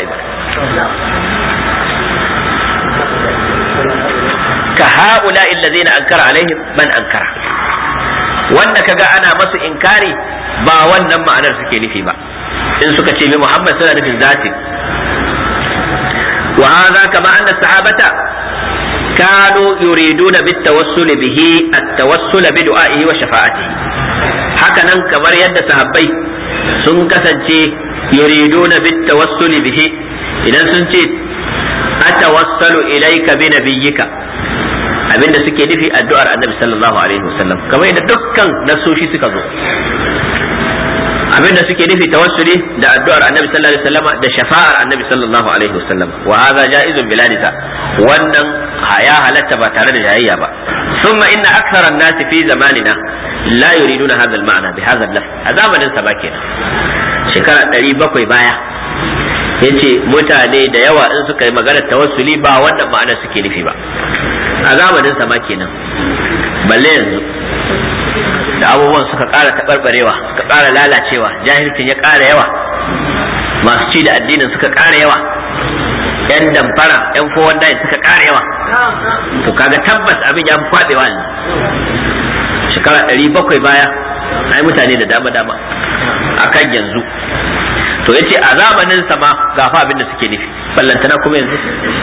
كهؤلاء الذين أنكر عليهم من أنكر wanda kaga ana masu inkari ba wannan ma'anar suke nufi ba in suka ce bi Muhammad suna nufin zati wa hadha kama anna sahabata كانوا يريدون بالتوسل به التوسل بدعائه وشفاعته هكذا كمر يد صحابي sun kasance yuriduna bit tawassuli bihi idan sun ce atawassalu ilayka bi nabiyyika abinda suke nufi addu'ar annabi sallallahu alaihi wasallam kamar yadda dukkan nasoshi suka zo abinda suke nufi tawassuli da addu'ar annabi sallallahu alaihi wasallam da shafa'ar annabi sallallahu alaihi wasallam wa hadha jaizun bila nisa wannan ya halatta ba tare da jayayya ba thumma inna akthara an-nasi fi zamanina la yuriduna hadha al-ma'na bi hadha al-lafz a zamanin sa ba kenan shekara 700 baya yace mutane da yawa in suka yi magana tawassuli ba wannan ma'ana suke nufi ba a zamanin sa ma kenan balle yanzu da abubuwan suka ƙara taɓarɓarewa suka ƙara lalacewa jahilcin ya ƙara yawa masu ci da addinin suka ƙara yawa yan damfara yan fowan dayin suka ƙara yawa to kaga tabbas abin ya fi kwaɗewa ne shekara ɗari bakwai baya ai mutane da dama dama akan yanzu to yace a zamanin sa ma ga fa abin da suke nufi ballantana kuma yanzu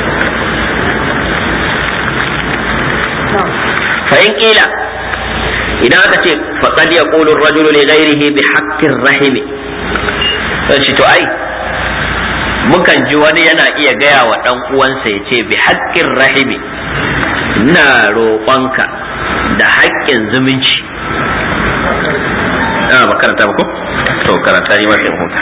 fa in kila idan aka ce faqad yaqulu ar-rajulu li ghayrihi bi haqqir rahimi sai to ai mukan ji wani yana iya gaya wa dan uwansa ya ce bi haqqir rahimi ina roƙonka da haƙƙin zumunci ana ba karanta ba ko to karanta ni ma sai huta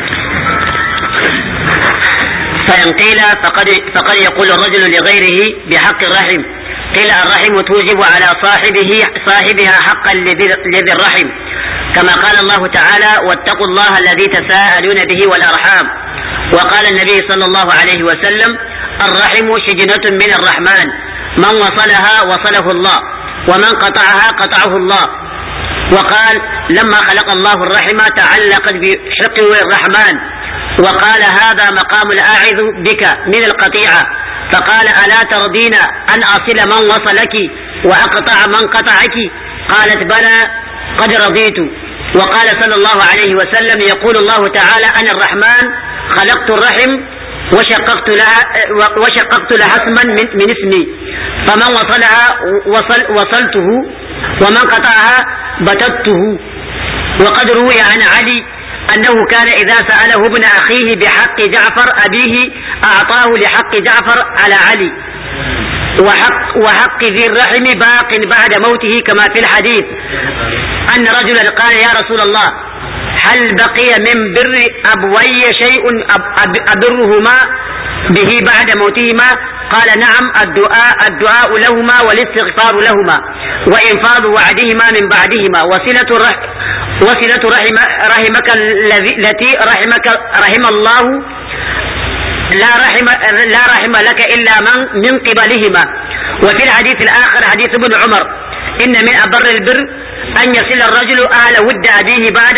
فإن قيل فقد فقد يقول الرجل لغيره بحق الرحم قيل الرحم توجب على صاحبه صاحبها حقا لذي الرحم كما قال الله تعالى واتقوا الله الذي تساءلون به والأرحام وقال النبي صلى الله عليه وسلم الرحم شجنة من الرحمن من وصلها وصله الله ومن قطعها قطعه الله وقال لما خلق الله الرحم تعلقت بحقه الرحمن وقال هذا مقام الآعذ بك من القطيعة فقال ألا ترضين أن أصل من وصلك وأقطع من قطعك قالت بلى قد رضيت وقال صلى الله عليه وسلم يقول الله تعالى أنا الرحمن خلقت الرحم وشققت لها وشققت لها اسما من, من اسمي فمن وصلها وصل وصلته ومن قطعها بتته وقد روي عن علي أنه كان إذا سأله ابن أخيه بحق جعفر أبيه أعطاه لحق جعفر على علي وحق, وحق ذي الرحم باق بعد موته كما في الحديث أن رجلا قال يا رسول الله هل بقي من بر أبوي شيء أبرهما به بعد موتهما قال نعم الدعاء الدعاء لهما والاستغفار لهما وإنفاذ وعدهما من بعدهما وصلة الرحم وصلة رحم رحمك الذي التي رحمك رحم الله لا رحم لا رحم لك الا من من قبلهما وفي الحديث الاخر حديث ابن عمر ان من ابر البر ان يصل الرجل اهل ود ابيه بعد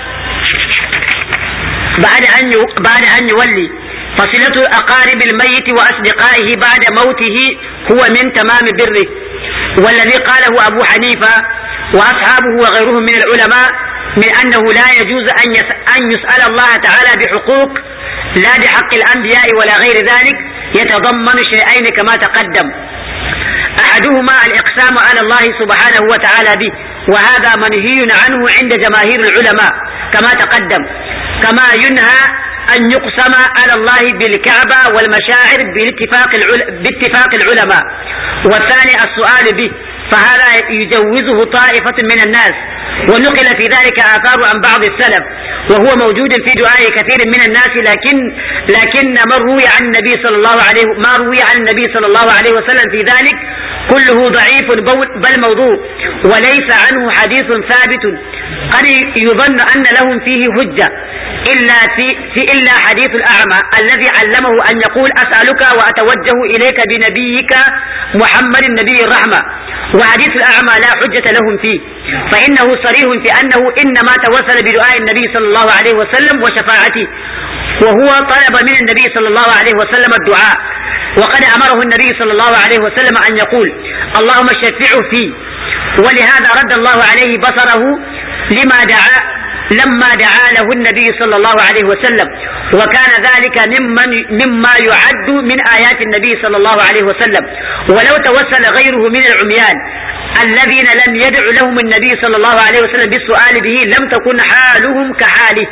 بعد ان بعد ان يولي فصلة أقارب الميت وأصدقائه بعد موته هو من تمام بره والذي قاله أبو حنيفة وأصحابه وغيرهم من العلماء من أنه لا يجوز أن أن يسأل الله تعالى بحقوق لا بحق الأنبياء ولا غير ذلك يتضمن شيئين كما تقدم أحدهما الإقسام على الله سبحانه وتعالى به وهذا منهي عنه عند جماهير العلماء كما تقدم كما ينهى أن يقسم على الله بالكعبة والمشاعر باتفاق باتفاق العلماء والثاني السؤال به فهذا يجوزه طائفة من الناس ونقل في ذلك آثار عن بعض السلف وهو موجود في دعاء كثير من الناس لكن لكن ما روي عن النبي صلى الله عليه ما روي عن النبي صلى الله عليه وسلم في ذلك كله ضعيف بل موضوع وليس عنه حديث ثابت قد يظن أن لهم فيه حجة إلا في, في إلا حديث الأعمى الذي علمه أن يقول أسألك وأتوجه إليك بنبيك محمد النبي الرحمة وحديث الأعمى لا حجة لهم فيه فإنه صريح في أنه إنما توسل بدعاء النبي صلى الله عليه وسلم وشفاعته وهو طلب من النبي صلى الله عليه وسلم الدعاء وقد أمره النبي صلى الله عليه وسلم أن يقول اللهم شفعه فيه ولهذا رد الله عليه بصره لما دعا لما دعا له النبي صلى الله عليه وسلم وكان ذلك ممن مما يعد من آيات النبي صلى الله عليه وسلم ولو توسل غيره من العميان الذين لم يدع لهم النبي صلى الله عليه وسلم بالسؤال به لم تكن حالهم كحاله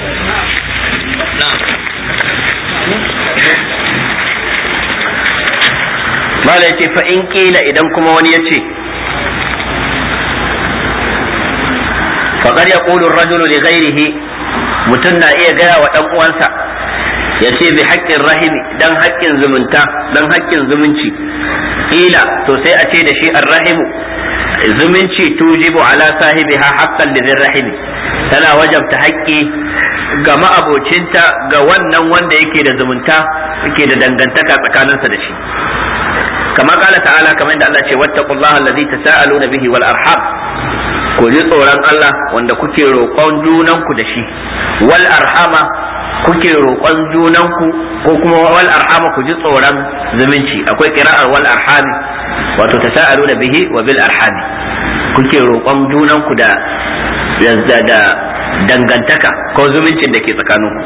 mala ce fa in kila idan kuma wani ya ce faƙar ya ƙulun rajulu li ghairihi mutum na iya gaya wa ɗan uwansa ya ce bi haƙƙin rahimi dan haƙƙin zumunta dan haƙƙin zumunci ila to sai a ce da shi rahimu zumunci tujibu ala sahibiha haqqan lidhir rahimi tana wajabta haƙƙi ga ma'abocinta ga wannan wanda yake da zumunta yake da dangantaka tsakaninsa da shi kama kala ta'ala kamar yadda Allah ce wattaqullaha allazi tasaaluna bihi wal arham ku ji tsoron Allah wanda kuke roƙon junanku da shi wal arhama kuke roƙon junanku ko kuma wal arhama ku ji tsoron zumunci akwai qira'ar wal arhami wato tasaaluna bihi wa bil arhami kuke roƙon junanku da da dangantaka ko zumuncin da ke tsakaninku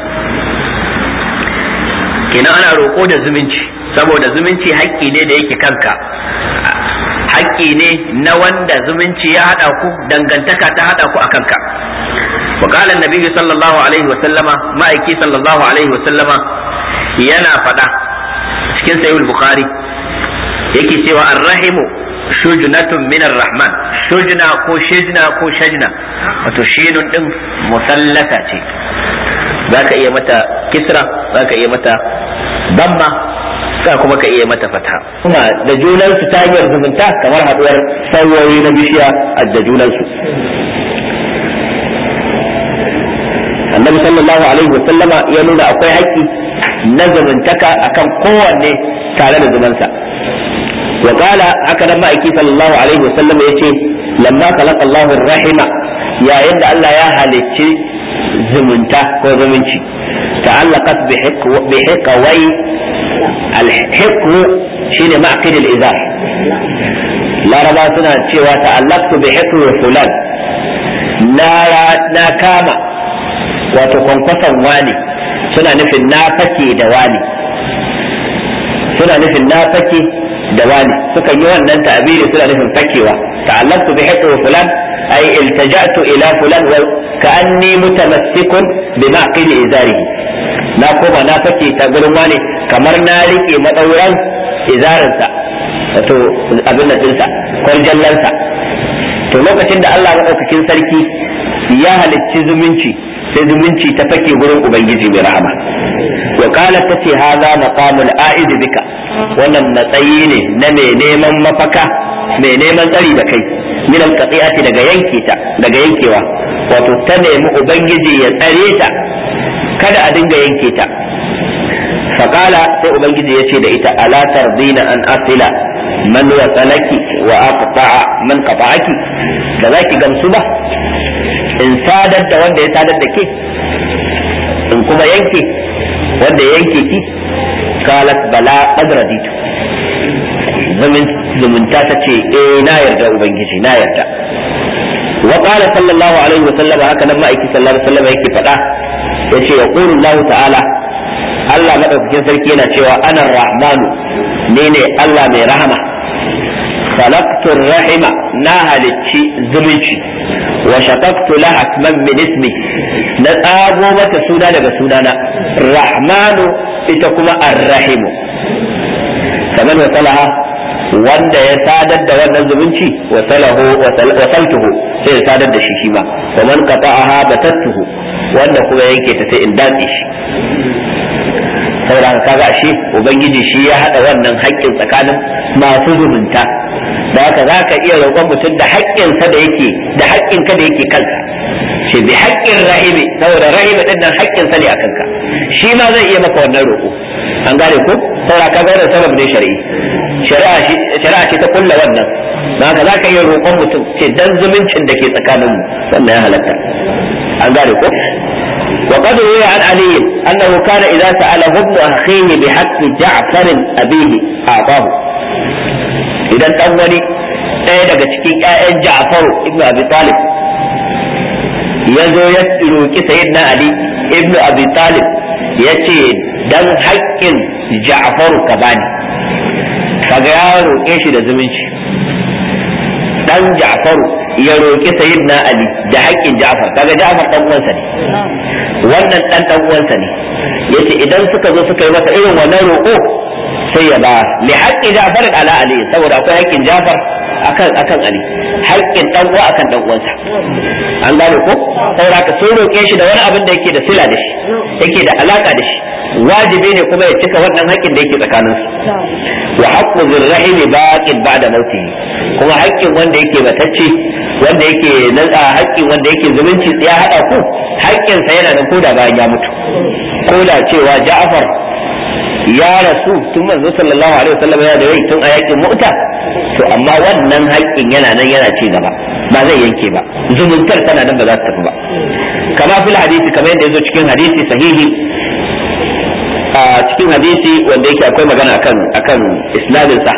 kenan ana roƙo da zumunci saboda zumunci haƙƙi ne da yake kanka haƙƙi ne na wanda zumunci ya haɗa ku dangantaka ta haɗa ku a kanka wa qala annabi sallallahu alaihi wa sallama ma'aiki sallallahu alaihi wa sallama yana faɗa cikin sahih bukhari yake cewa arrahimu shujnatun min rahman shujna ko shijna ko shajna wato shinun din musallata ce zaka iya mata kisra zaka iya mata damma ka kuma ka iya mata fata kuma da junan su ta hanyar zumunta kamar haduwar sauyoyi na bishiya da junan su annabi sallallahu alaihi wasallama ya nuna akwai haƙƙi na zumuntaka akan kowanne tare da zumansa wa qala haka nan ma'aiki sallallahu alaihi wasallam yace lamma khalaqa Allahu rahima yayin da Allah ya halicci zumunta ko zumunci ta'allaqat bi hiqwai al-hiqu shine ma'qid al-izar laraba suna cewa ta'allaqtu bi hiqwi fulan na na kama wato kwankwason wani suna nufin na fake da wani suna nufin na fake da wani suka yi wannan ta'abiri suna nufin fakewa ta'allaqtu bi haqqi fulan ay iltaja'tu ila fulan wa ka'anni mutamassikun bi ma'qili izarihi na koma na fake ta gurin wani kamar na rike madauran izarinsa wato abin da dinsa kwarjallansa to lokacin da Allah madaukakin sarki ya halicci zumunci sai zumunci ta fake gurin ubangiji mai rahama wa qalat tace hadha maqamul a'id bika wannan matsayi ne na mai neman mafaka mai neman tsari da kai min alqati'ati daga yanke ta daga yankewa wato ta nemi ubangiji ya tsare ta kada a dinga yanke ta faqala sai ubangiji ya ce da ita ala tardina an asila man wasalaki wa aqta'a man qata'aki da zaki gamsu ba in sadar da wanda ya sadar da ke in kuma yanke wanda ya yanke ki qalat bala qad raditu zumunta ta ce eh na yarda ubangiji na yarda wa qala sallallahu alaihi wa sallam haka nan ma'aiki sallallahu alaihi wa sallam yake faɗa yace yaqulu Allah ta'ala Allah madaukakin sarki yana cewa ana rahmanu ni ne Allah mai rahama خلقت الرحم نهلتشي زمنشي وشققت لها اسما من اسمي نتابو متى سونا لغا سونانا الرحمن اتكما الرحم فمن وصلها wanda ya sadar da wannan zumunci wasalahu wasaltuhu sai ya sadar da shi shi ma wa man qata'aha batattuhu wanda kuma yake ta sai in datse shi saboda kaga ashe ubangiji shi ya hada wannan haƙƙin tsakanin masu zumunta da haka za ka iya roƙon mutum da haƙƙinsa da yake da haƙƙinka da yake kanka ce bi haƙƙin rahimi saboda rahimi din nan haƙƙinsa ne a kanka shi ma zai iya maka wannan roƙo an gane ko saboda ka ga wannan sabab ne shari'i shari'a shari'a ce ta kulla wannan da haka za ka iya roƙon mutum ce dan zumuncin da ke tsakanin mu wannan ya halatta an gane ko وقد روي عن علي انه كان اذا ساله ابن اخيه بحق جعفر ابيه اعطاه idan dan wani ɗaya daga cikin ƴaƴan Ja'faru ibnu Abi Talib ya zo ya roki sayyidina Ali ibnu Abi Talib ya ce dan haƙƙin Ja'faru ka bani kaga ya roƙe shi da zumunci dan Ja'faru ya roki sayyidina Ali da haƙƙin Ja'far kaga Ja'far dan uwansa ne wannan dan dan uwansa ne yace idan suka zo suka yi masa irin wannan roƙo sai ya ba li haqqi Ja'far ala Ali saboda akwai haƙƙin Ja'far akan akan Ali haƙƙin dan uwa akan dan uwansa an gane ko saboda ka sun roƙe shi da wani abin da yake da sila da shi yake da alaka da shi wajibi ne kuma ya cika wannan haƙƙin da yake tsakanin su wa haqqu zirrahimi baqin ba'da mautihi kuma haƙƙin wanda yake batacce wanda yake nan a haƙƙin wanda yake zumunci ya hada ku haƙƙinsa yana nan koda bayan ya mutu koda cewa Ja'far ya rasu tun manzo sallallahu alaihi wasallam yana da rai tun a yakin mu'ta to amma wannan haƙƙin yana nan yana ci gaba ba zai yanke ba zumuntar tana nan ba za ta tafi ba kama fil hadisi kamar yadda yazo cikin hadisi sahihi a cikin hadisi wanda yake akwai magana akan akan isnadin sa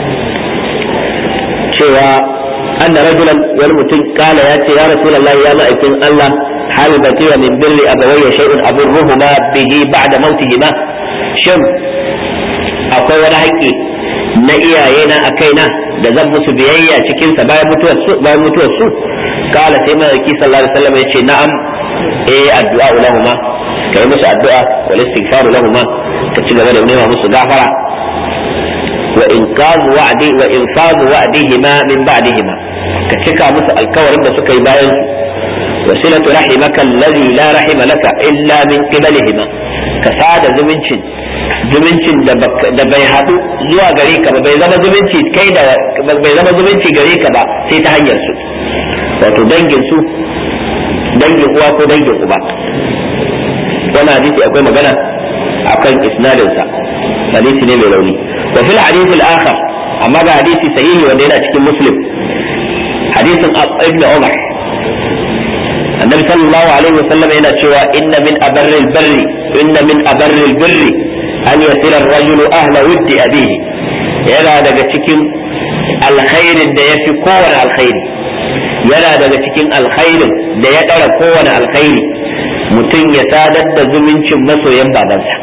cewa anna rajulan wani mutum kala ya ce ya rasulullahi ya ma'aikin Allah hal baqiya min birri abawayya shay'un aburruhuma bihi ba'da mautihima shin akwai wani haƙƙi na iyaye na a kaina da zan musu biyayya cikin sa bayan mutuwar su bayan mutuwar su kala sai mai sallallahu alaihi wasallam yace na'am eh addu'a lahuma kai musu addu'a wal istighfar lahuma ka ci gaba da nema musu gafara wa inqazu wa'di wa infazu wa'dihima min ba'dihima ka cika musu alkawarin da suka yi bayan su وصلة رحمك الذي لا رحم لك إلا من قبلهما كسادة زمنشن zumuncin da bai haɗu zuwa gare ka ba bai zama zumunci kai da bai zama zumunci gare ka ba sai ta hanyar su wato dangin su dangin uwa ko dangin uba wannan hadisi akwai magana akan isnadin sa hadisi ne mai rauni wa fil hadith al-akhar amma ga hadisi sahihi wanda yana cikin muslim hadisin ibn umar annabi sallallahu alaihi wasallam yana cewa inna min abarril barri inna min abarril birri an yasira ar-rajulu ahla wuddi abihi yana daga cikin alkhairin da yafi kowane alkhairi yana daga cikin alkhairin da ya ɗara kowane alkhairi mutum ya sadar da zumuncin masoyan babansa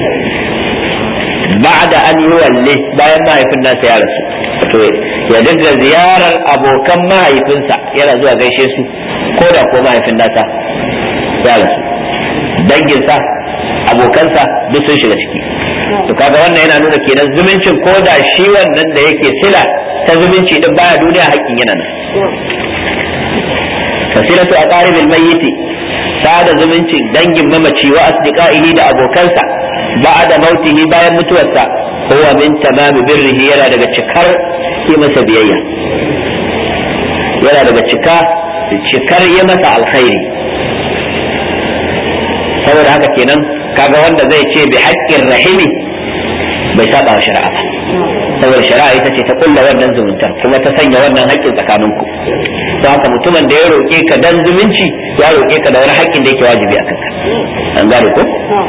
ba'da an yi walle bayan mahaifin nasa ya rasu to ya dinga ziyarar abokan mahaifinsa yana zuwa gaishe su ko da ko mahaifin nasa ya rasu danginsa abokansa duk sun shiga ciki to kaga wannan yana nuna kenan zumuncin ko da shi wannan da yake sila ta zumunci din baya duniya haƙƙin yana nan fasilatu aqaribil mayyiti sada zumuncin dangin mamaci wa asdiqaihi da abokansa ba'da mautihi bayan mutuwarsa huwa min tamami birrihi yana daga cikar yi masa biyayya yana daga cika cikar yi masa alkhairi saboda haka kenan kaga wanda zai ce bi haƙƙin rahimi bai saba wa shari'a ba saboda shari'a ita ce ta kulla wannan zumunta kuma ta sanya wannan haƙƙin tsakaninku don haka mutumin da ya roƙe ka dan zumunci ya roƙe ka da wani haƙƙin da yake wajibi a kanka an gane ko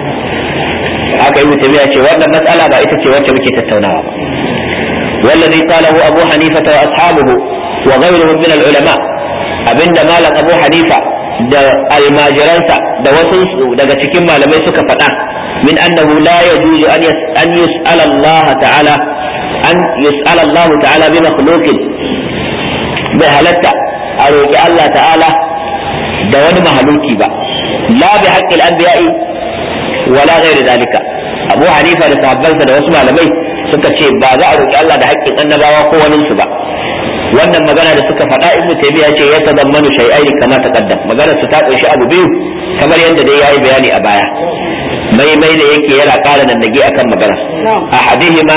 haka yi mutum ya ce wannan matsala ba ita ce wacce muke tattaunawa ba wallazi qalahu abu hanifa wa ashabuhu wa ghayruhum min al-ulama abinda malam abu hanifa da almajiransa da wasu daga cikin malamai suka faɗa min annahu la yajuzu an an yus'ala Allah ta'ala an yus'ala Allah ta'ala bi makhluqin bai halatta a roƙi Allah ta'ala da wani mahaluki ba la bi haqqil anbiya'i wala ghairi zalika Abu Hanifa da sahabbansa da wasu malamai suka ce ba za a roƙi Allah da haƙƙin annabawa ko waninsu ba wannan magana da suka faɗa ibn taymiya ce ya tadammanu shay'ai kama taqaddam magana su ta kunshi abu biyu kamar yadda dai yayi bayani a baya mai mai da yake yana ƙara nan nage akan magana ahadihima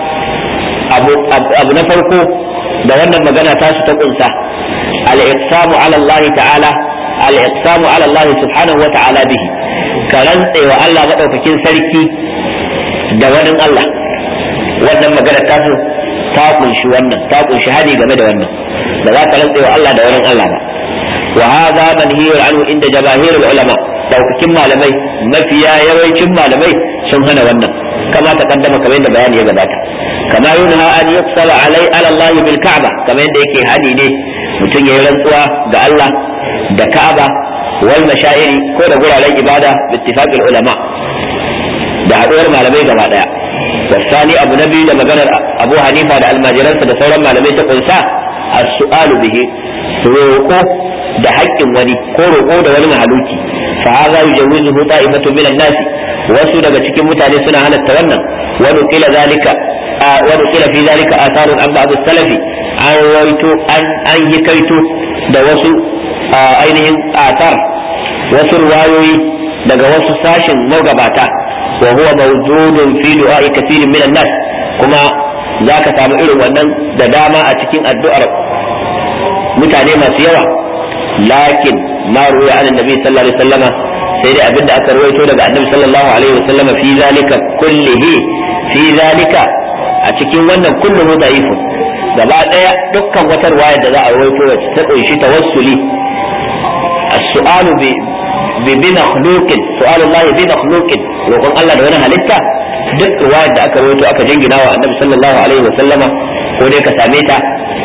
abu abu na farko da wannan magana ta su ta kunsa al-iqsamu ala Allah ta'ala al-iqsamu ala Allah subhanahu wa ta'ala bihi ka rantse wa Allah madaukakin sarki da wani Allah wannan magana ta su ta kunshi wannan ta kunshi hadi game da wannan da za ka rantse wa Allah da wani Allah ba wa hadha manhiyun anhu inda jabahirul ulama daukakin malamai mafiya yawancin malamai sun hana wannan kama ta kaddama kamar yadda bayani ya gabata kama yunha an yuqsala alai ala Allah bil ka'ba kamar yadda yake hadi ne mutum yayi rantsuwa ga Allah da Ka'aba wal mashairi ko da guraren ibada bi ittifaqil ulama da haduwar malamai gaba daya والثاني أبو نبي لما قال أبو حنيفة على الماجران فدسورا ما لم يتقن السؤال به روقه da haƙƙin wani ko roƙo da wani mahaluki fa hadha yujawizuhu ta'ifatu min an-nas wasu daga cikin mutane suna halatta wannan wa qila zalika wa qila fi zalika atharun an ba'd salafi an rawaito an an hikaito da wasu ainihin athar wasu riwayoyi daga wasu sashin magabata wa huwa mawjudun fi du'a'i kathirin min an-nas kuma zaka samu irin wannan da dama a cikin addu'ar mutane masu yawa lakin ma ruwa an annabi sallallahu alaihi wasallama sai dai abinda aka rawaito daga annabi sallallahu alaihi wasallama fi zalika kullihi fi zalika a cikin wannan kulluhu da'ifun gaba daya dukkan wata riwaya da za a rawaito wacce ta kunshi tawassuli as-su'alu bi bi makhluqin su'alullahi bi makhluqin roƙon Allah da wani halitta duk riwayar da aka rawaito aka jingina wa annabi sallallahu alaihi wasallama ko dai ka same ta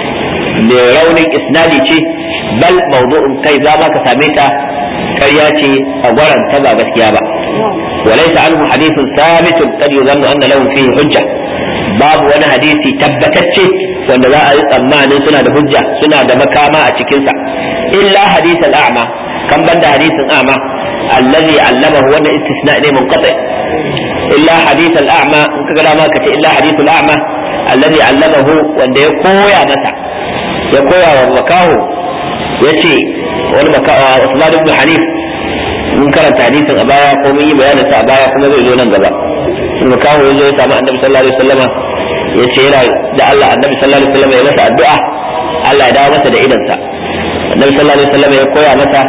mai raunin isnadi ce bal mawdu'un kai za ma ka same ta ƙarya ce a gwaran ta ba gaskiya ba walaysa anhu hadithun thabitun qad yuzannu anna lahu fihi hujja babu wani hadisi tabbatacce wanda za a yi tsammanin suna da hujja suna da makama a cikinsa illa hadith al-a'ma kan banda hadisin a'ma allazi allamahu wannan istisna ne munqati illa hadith al-a'ma in kaga dama ka ce illa hadith al-a'ma allazi allamahu wanda ya koya masa ya koya wa makaho ya ce wani makaho Usman ibn Hanif mun karanta hadisin a baya ko mun yi bayanin sa a baya kuma zai zo nan gaba makaho ya zo ya samu annabi sallallahu alaihi wasallama ya ce yana da Allah annabi sallallahu alaihi wasallama ya masa addu'a Allah ya dawo masa da idansa annabi sallallahu alaihi wasallama ya koya masa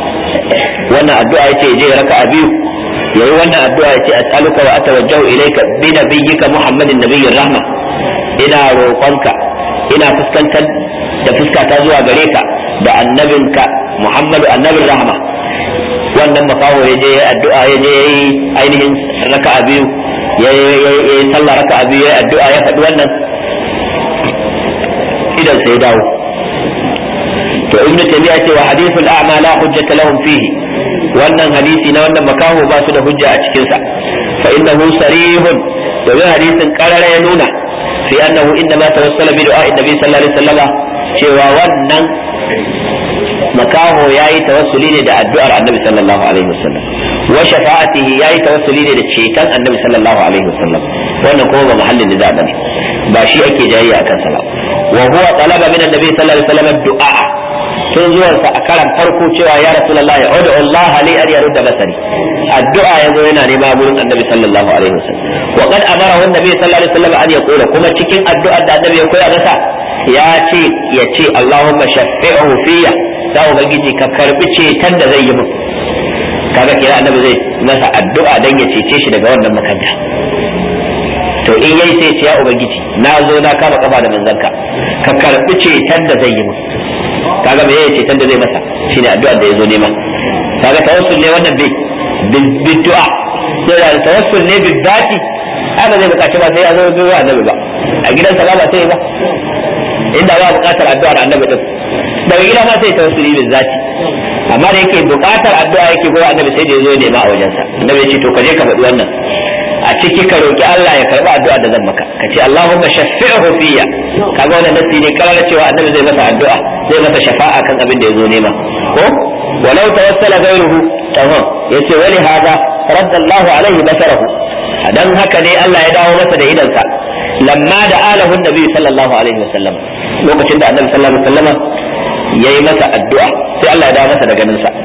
wannan addu'a ya ce je raka'a biyu yayi wannan addu'a ya ce as'aluka wa atawajjahu ilayka bi nabiyyika Muhammadin nabiyyir rahma ina roƙonka ina fuskantar da fuskata zuwa gare ka da annabinka Muhammadu annabin rahama wannan makaho ya je addu'a ya je yayi ainihin raka'a biyu ya yi sallah raka'a biyu ya addu'a ya faɗi wannan idan sai dawo to ibnu taymiya ce wa hadithul a'ma la hujjata lahum fihi wannan hadisi na wannan makaho ba su da hujja a cikin sa fa innahu sarihun domin hadisin karara ya nuna fi annahu inda ma tawassala bi du'a annabi sallallahu alaihi wasallam cewa wannan makaho yayi tawassuli ne da addu'ar annabi sallallahu alaihi wasallam wa shafa'atihi yayi tawassuli ne da ceton annabi sallallahu alaihi wasallam wannan kuma ba mahallin da bane ba shi ake jayayya akan sa ba wa huwa talaba min annabi sallallahu alaihi wasallam du'a tun zuwansa a karan farko cewa ya rasulullahi ud'u Allah li an yarudda basari addu'a yazo yana nema gurin annabi sallallahu alaihi wasallam wa qad amara annabi sallallahu alaihi wasallam an yaqula kuma cikin addu'ar da annabi ya koya masa ya ce ya ce Allahumma shaffi'hu fiyya da ubangiji ka karbi ceton da zai yi min kaga kira annabi zai masa addu'a dan ya cece shi daga wannan makanta to in yayi sai ce ya ubangiji na zo na kama kafa da manzanka ka karbi ceton da zai yi min kaga me yayi ceton da zai masa shine addu'a da yazo nema kaga tawassul ne wannan bi bid'a sai da tawassul ne bi dati ai ba zai bukaci ba sai ya zo ga annabi ba a gidansa ba ba sai ba inda ba bukatar addu'ar annabi din daga gida ma sai tawassuli bi zati amma da yake bukatar addu'a yake gurin annabi sai da yazo nema a wajensa annabi ya ce to kaje ka faɗi wannan a ciki ka roki Allah ya karba addu'a da zan maka ka ce Allahumma shaffi'hu fiyya kaga wannan nasi ne karar cewa annabi zai masa addu'a zai masa shafa'a kan abin da yazo nema ko walau tawassala ghayruhu tamam yace wali hada radda Allahu alaihi basarahu dan haka ne Allah ya dawo masa da idansa lamma da alahu nabi sallallahu alaihi wasallam lokacin da annabi sallallahu alaihi wasallam yayi masa addu'a sai Allah ya dawo masa da ganin sa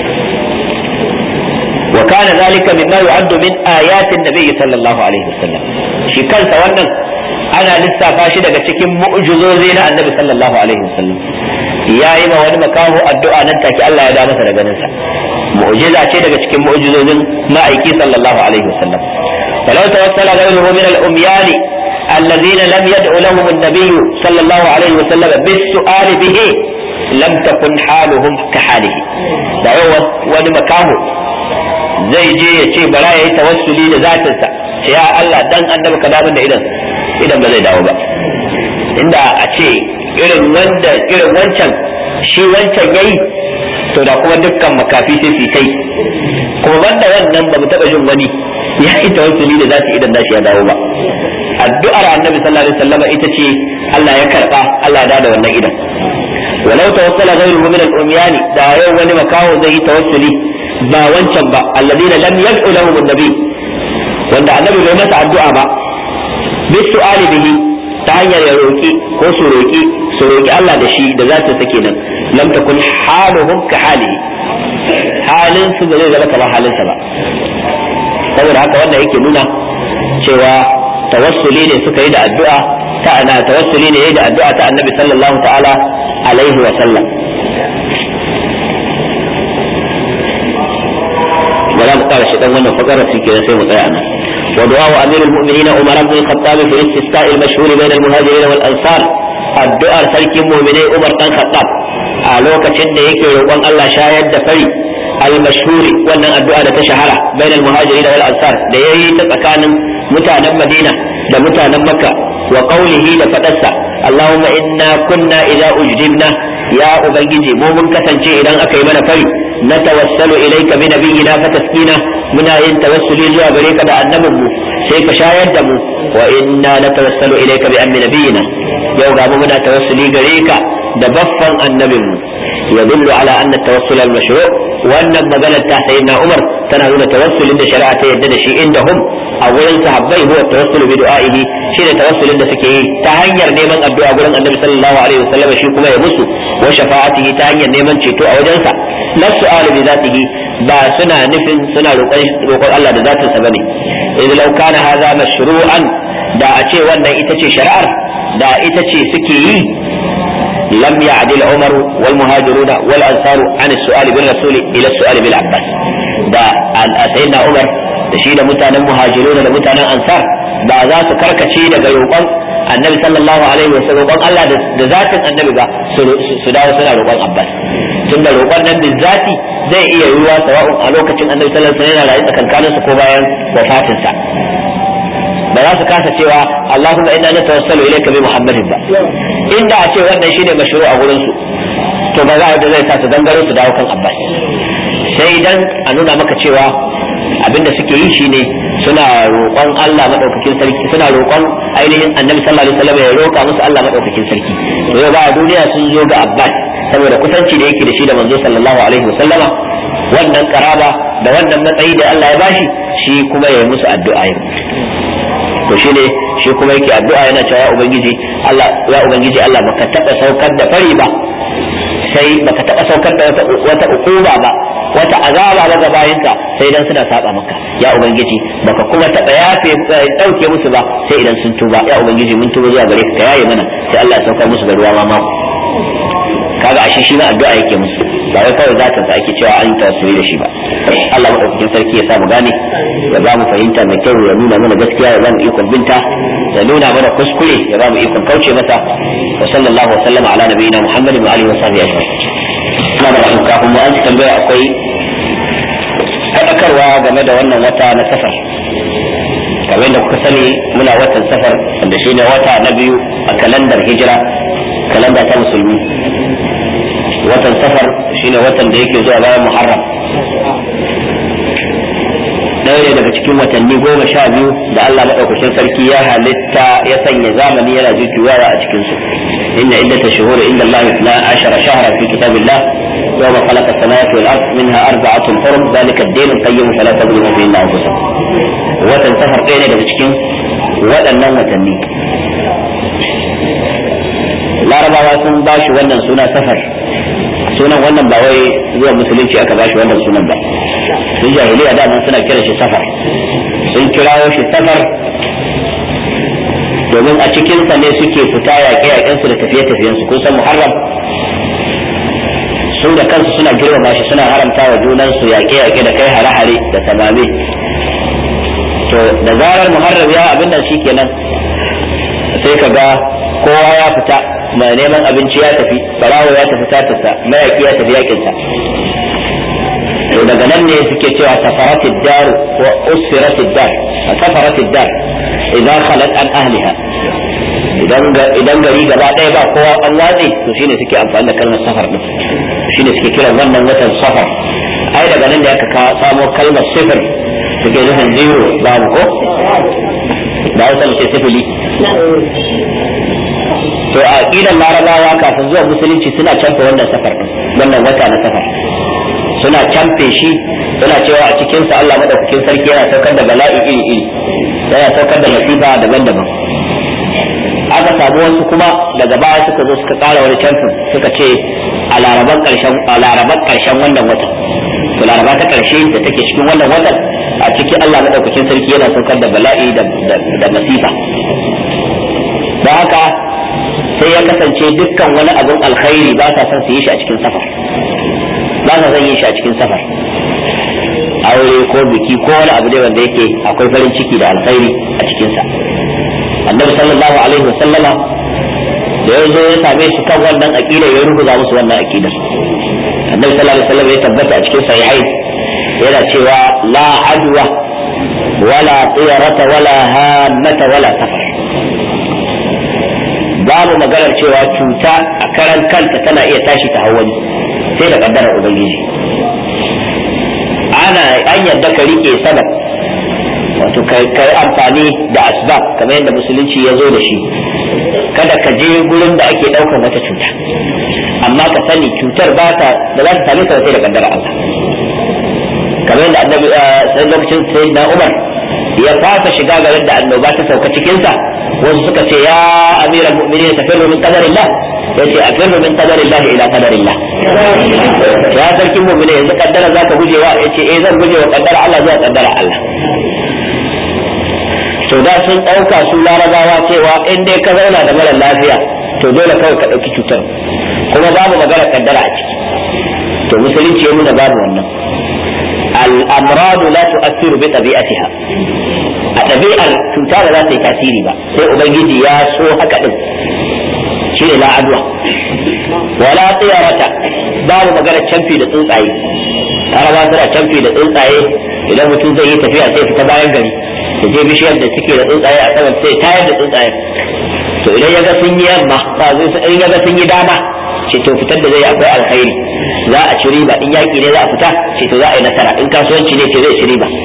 وكان ذلك مما يعد من آيات النبي صلى الله عليه وسلم shi kansa wannan ana lissafa shi daga cikin mu'jizozi na annabi sallallahu alaihi wasallam ya yi ma wani makaho addu'a nan take Allah ya da masa da ganin sa mu'jiza ce daga cikin mu'jizozin ma'aiki sallallahu alaihi wasallam walau tawassala ghayruhu min al-umyan الذين لم يدعو لهم النبي صلى الله عليه وسلم بالسؤال به لم تكن حالهم كحاله da yau wani makaho zai je ya ce bara ya yi tawassuli da zatinsa ya Allah dan annabi ka damun da idan idan ba zai dawo ba inda a ce irin wanda irin wancan shi wancan yayi to da kuma dukkan makafi sai su kai kuma banda wannan ba mu taba jin wani ya yi tawassuli da zati idan nashi ya dawo ba addu'ar annabi sallallahu alaihi wasallam ita ce Allah ya karba Allah ya da wannan idan ولو توصل غيره من الأميان دا يوم ولي مكاو زي توصلي ba wancan ba alladina lam yad'u lahum an-nabi wanda annabi bai masa addu'a ba bis su'ali bihi ta hanyar ya roki ko su roki su roki Allah da shi da zata take nan lam takun haluhum ka halihi halin su ba zai zama kamar halin sa ba saboda haka wannan yake nuna cewa tawassuli ne suka yi da addu'a ta ana tawassuli ne da addu'a ta annabi sallallahu ta'ala alaihi wa sallam ba za mu kara shi dan wannan fakarar shi kenan sai mu tsaya nan wa du'a wa amirul mu'minin umar ibn al-khattab fi istisqa' al-mashhur bain al-muhajirin wal ansar addu'ar sarkin mu'minai umar dan khattab a lokacin da yake roƙon Allah shayar da fari al-mashhur wannan addu'a da ta shahara bain al-muhajirin wal ansar da yayi ta tsakanin mutanen Madina da mutanen Makka wa qawlihi da fadarsa Allahumma inna kunna idza ujdibna ya ubangiji mu mun kasance idan aka yi mana fari نتوسل إليك بنبينا فتسقينا منا إن توسلي زوا بريك دا النبي سيك شايد دمو وإنا نتوسل إليك بأم نبينا يوغا منا توسلي بريك دبفا النبي يدل على أن التوسل المشروع وأن مجال سيدنا عمر تنهون توسل إن شرعة يدد شيء عندهم أولا صحابي هو التوسل بدعائه شيء توسل إن سكيه تهنير نيمان الدعاء قولن النبي صلى الله عليه وسلم شيء كما يمسو وشفاعته تهنير نيمان شيء أو جنسا لا السؤال بذاته با سنا نفن سنا روقون الله بذاته سبني إذ لو كان هذا مشروعا دا أتي وانا إتتي شرعر دا إتتي سكيه لم يعدل عمر والمهاجرون والأنصار عن السؤال بالرسول إلى السؤال بالعباس دا سيدنا عمر da shi da mutanen muhajiruna da mutanen ansar ba za su karkace daga roƙon annabi sallallahu alaihi wasallam roƙon Allah da zatin annabi ba su dawo suna roƙon Abbas tunda roƙon nan da zati zai iya yiwuwa sawa'un a lokacin annabi sallallahu alaihi wasallam yana rayu tsakankanin su ko bayan wafatinsa ba za su kasa cewa Allahumma inna natawassalu ilayka bi Muhammadin ba inda a ce wannan shine mashru a gurin su to ba za a da zai sa su gangaro su dawo kan abbas sai dan a nuna maka cewa abinda suke yi shine suna roƙon Allah madaukakin sarki suna roƙon ainihin annabi sallallahu alaihi wasallam ya roƙa musu Allah madaukakin sarki yau ba a duniya sun zo ga abbas saboda kusanci da yake da shi da manzo sallallahu alaihi wasallama wannan karaba da wannan matsayi da Allah ya bashi shi kuma ya yi musu addu'a yau to shi ne shi kuma yake addu'a yana cewa ya ubangiji Allah ya ubangiji Allah baka taba saukar da fari ba sai baka taba saukar da wata ukuba ba wata azaba ba ga bayinka sai idan suna saba maka ya ubangiji baka kuma taba yafe dauke musu ba sai idan sun tuba ya ubangiji mun tuba zuwa gare ka ka yaye mana sai Allah ya saukar musu da ruwa ma mako kaga ashe shi ma addu'a yake musu ba wai kawai zaka sa ake cewa an tawassuli da shi ba Allah madaukakin sarki ya sa mu gane ya ba mu fahimta mai kyau ya nuna mana gaskiya ya ba mu ikon binta ya nuna mana kuskure ya ba mu ikon kauce mata wa sallallahu wa sallama ala nabiyina muhammadin wa alihi wa sahbihi ajma'in ina da rahim kafin mu an tambaya akwai faɗakarwa game da wannan wata na safar kamar da kuka sani muna watan safar wanda shine wata na biyu a kalandar hijira kalanda ta musulmi watan safar shine watan da yake zuwa bayan muharram ɗaya ne daga cikin watanni goma sha biyu da Allah maɗaukakin sarki ya halitta ya sanya zamani yana jujjuyawa a cikinsu inna iddata shuhur inda Allah na ashara shahra fi kitabillah يوم خلق السماوات والأرض منها أربعة حرم ذلك الدين القيم فلا تظلموا فيهن أنفسكم watan safar ɗaya ne daga cikin waɗannan watanni larabawa sun ba shi wannan suna safar sunan wannan ba wai zuwa musulunci aka ba shi wannan sunan ba sun jahiliya da suna kira shi safar sun kirawo shi safar domin a cikinsa ne suke fita yaƙe-yaƙensu da tafiye-tafiyensu kun san muharram su da kansu suna girmama shi suna haramta wa junansu yaƙe-yaƙe da kai hare-hare da samame to da zarar muharram ya abin nan shikenan sai ka ga kowa ya fita mai neman abinci ya tafi barawo ya tafi tatarsa mayaki ya tafi yakinsa to daga nan ne suke cewa safaratid dar wa usfiratid dar safaratid dar idan khalat an ahliha idan idan gari gaba ɗaya ba kowa an watse to shine suke amfani da kalmar safar din shine suke kiran wannan watan safar ai daga nan da aka samo kalmar sifir suke nufin zero babu ko da hausa mace sifili to a aqidan larabawa kafin zuwa musulunci suna canfa wannan safar wannan wata na safar suna canfe shi suna cewa a cikin sa Allah madaukakin sarki yana saukar da bala'i iri iri yana saukar da masifa daban-daban aka samu wasu kuma daga baya suka zo suka kara wani canfin suka ce a laraban karshen a laraban karshen wannan watan to laraba ta karshe da take cikin wannan watan a cikin Allah madaukakin sarki yana saukar da bala'i da masifa don haka sai ya kasance dukkan wani abin alkhairi ba sa son su yi shi a cikin safar ba sa son yin shi a cikin safar aure ko biki ko wani abu ne wanda yake akwai farin ciki da alkhairi a cikinsa annabi sallallahu alaihi wasallama da ya zo ya same su kan wannan aqida ya rubuta musu wannan aqida annabi sallallahu alaihi wasallam ya tabbata a cikin sahihai yana cewa la adwa wala tiyarata wala hamata wala safar babu maganar cewa cuta a karan kanta tana iya tashi ta hawani sai da kaddarar ubangiji ana an yadda ka rike sabab wato kai amfani da asbab kamar yadda musulunci ya zo da shi kada ka je gurin da ake daukan wata cuta amma ka sani cutar ba ta da za ta same ka sai da kaddarar Allah kamar yadda annabi sai lokacin sayyidina Umar ya fasa shiga garin da annoba ta sauka cikinsa wasu suka ce ya amiral mu'minin tafirru min qadarillah yace afirru min qadarillah ila qadarillah ya sarkin mu'mini yanzu kaddara zaka gujewa yace eh zan guje wa kaddara Allah zuwa kaddara Allah to da sun dauka su larabawa cewa in dai ka zauna da mara lafiya to dole kawai ka dauki cutar kuma babu magana kaddara a ciki to musulunci ya nuna babu wannan الأمراض لا تؤثر بطبيعتها a ɗabi'ar cuta ba za ta yi tasiri ba sai ubangiji ya so haka din shi ne la'adwa wala tsiyarata babu magana canfi da tsuntsaye araba suna canfi da tsuntsaye idan mutum zai yi tafiya sai fita bayan gari da je bishiyar da suke da tsuntsaye a saman sai tayar da tsuntsaye to idan ya ga sun yi yamma ba zai in ya ga sun yi dama ce to fitar da zai akwai alkhairi za a ci riba in yaki ne za a fita ce to za a yi nasara in kasuwanci ne ce zai ci riba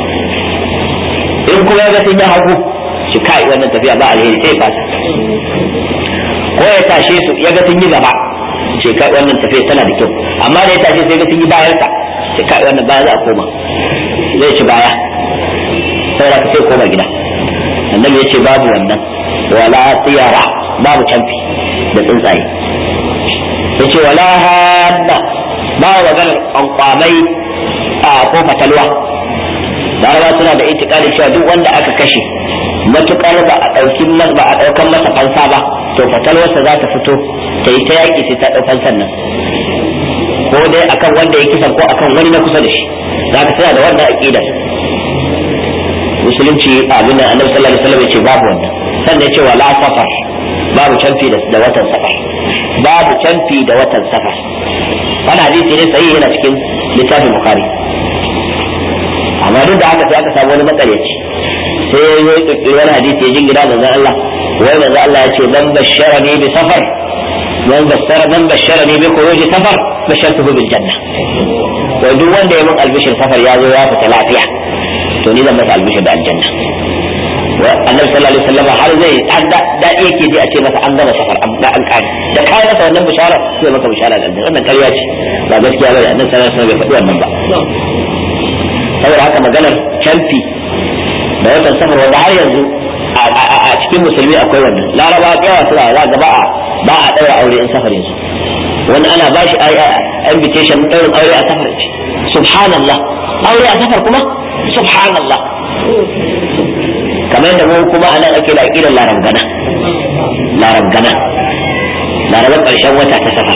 in kuma ya ga sun yi hagu shi kai wannan tafiya ba alheri sai fasa ko ya tashe su ya ga sun yi gaba ce kai wannan tafiya tana da kyau amma da ya tashe sai ga sun yi bayan sa ce kai wannan baya za a koma zai ci baya sai da sai koma gida annabi ya ce babu wannan wala tiyara babu canfi da tsuntsaye ya ce wala hanna ba maganar kwankwamai a ko fatalwa laraba suna da itikadi cewa duk wanda aka kashe matukar ba a ɗauki ba a ɗaukan masa fansa ba to fatalwarsa za ta fito ta yi ta yaƙi sai ta ɗau fansan nan ko dai akan wanda ya kisan ko akan wani na kusa da shi za ka tana da wannan aƙidar musulunci abin da annabi sallallahu alaihi wasallam ya ce babu wannan sannan ya ce wala safar babu canfi da watan safar babu canfi da watan safar wannan hadisi ne sahihi yana cikin littafin bukhari amma duk da haka sai aka samu wani matsalaci sai ya yi kirkiri wani hadisi ya jingina manzon Allah wai manzon Allah ya ce man bashara ni bi safar man bashara man bashara ni bi khuruji safar bashartuhu bil janna wai duk wanda ya mun albishir safar ya zo ya fita lafiya to ni zan masa albishir da aljanna annabi sallallahu alaihi wasallam har zai har da dadi yake ji a ce masa an gama safar an an kare da kai masa wannan bishara sai maka bishara da aljanna wannan ƙarya ce ba gaskiya bane annabi sallallahu alaihi wasallam bai faɗi wannan ba saboda haka maganar canfi da watan safar wanda har yanzu a cikin musulmi akwai wannan laraba yawa suna za ga ba a ba a daura aure in safar yanzu wani ana ba shi invitation ɗaurin aure a safar ce subhanallah aure a safar kuma subhanallah kamar yadda mu kuma anan ake da aƙidar larabgana larabgana larabar ƙarshen wata ta safar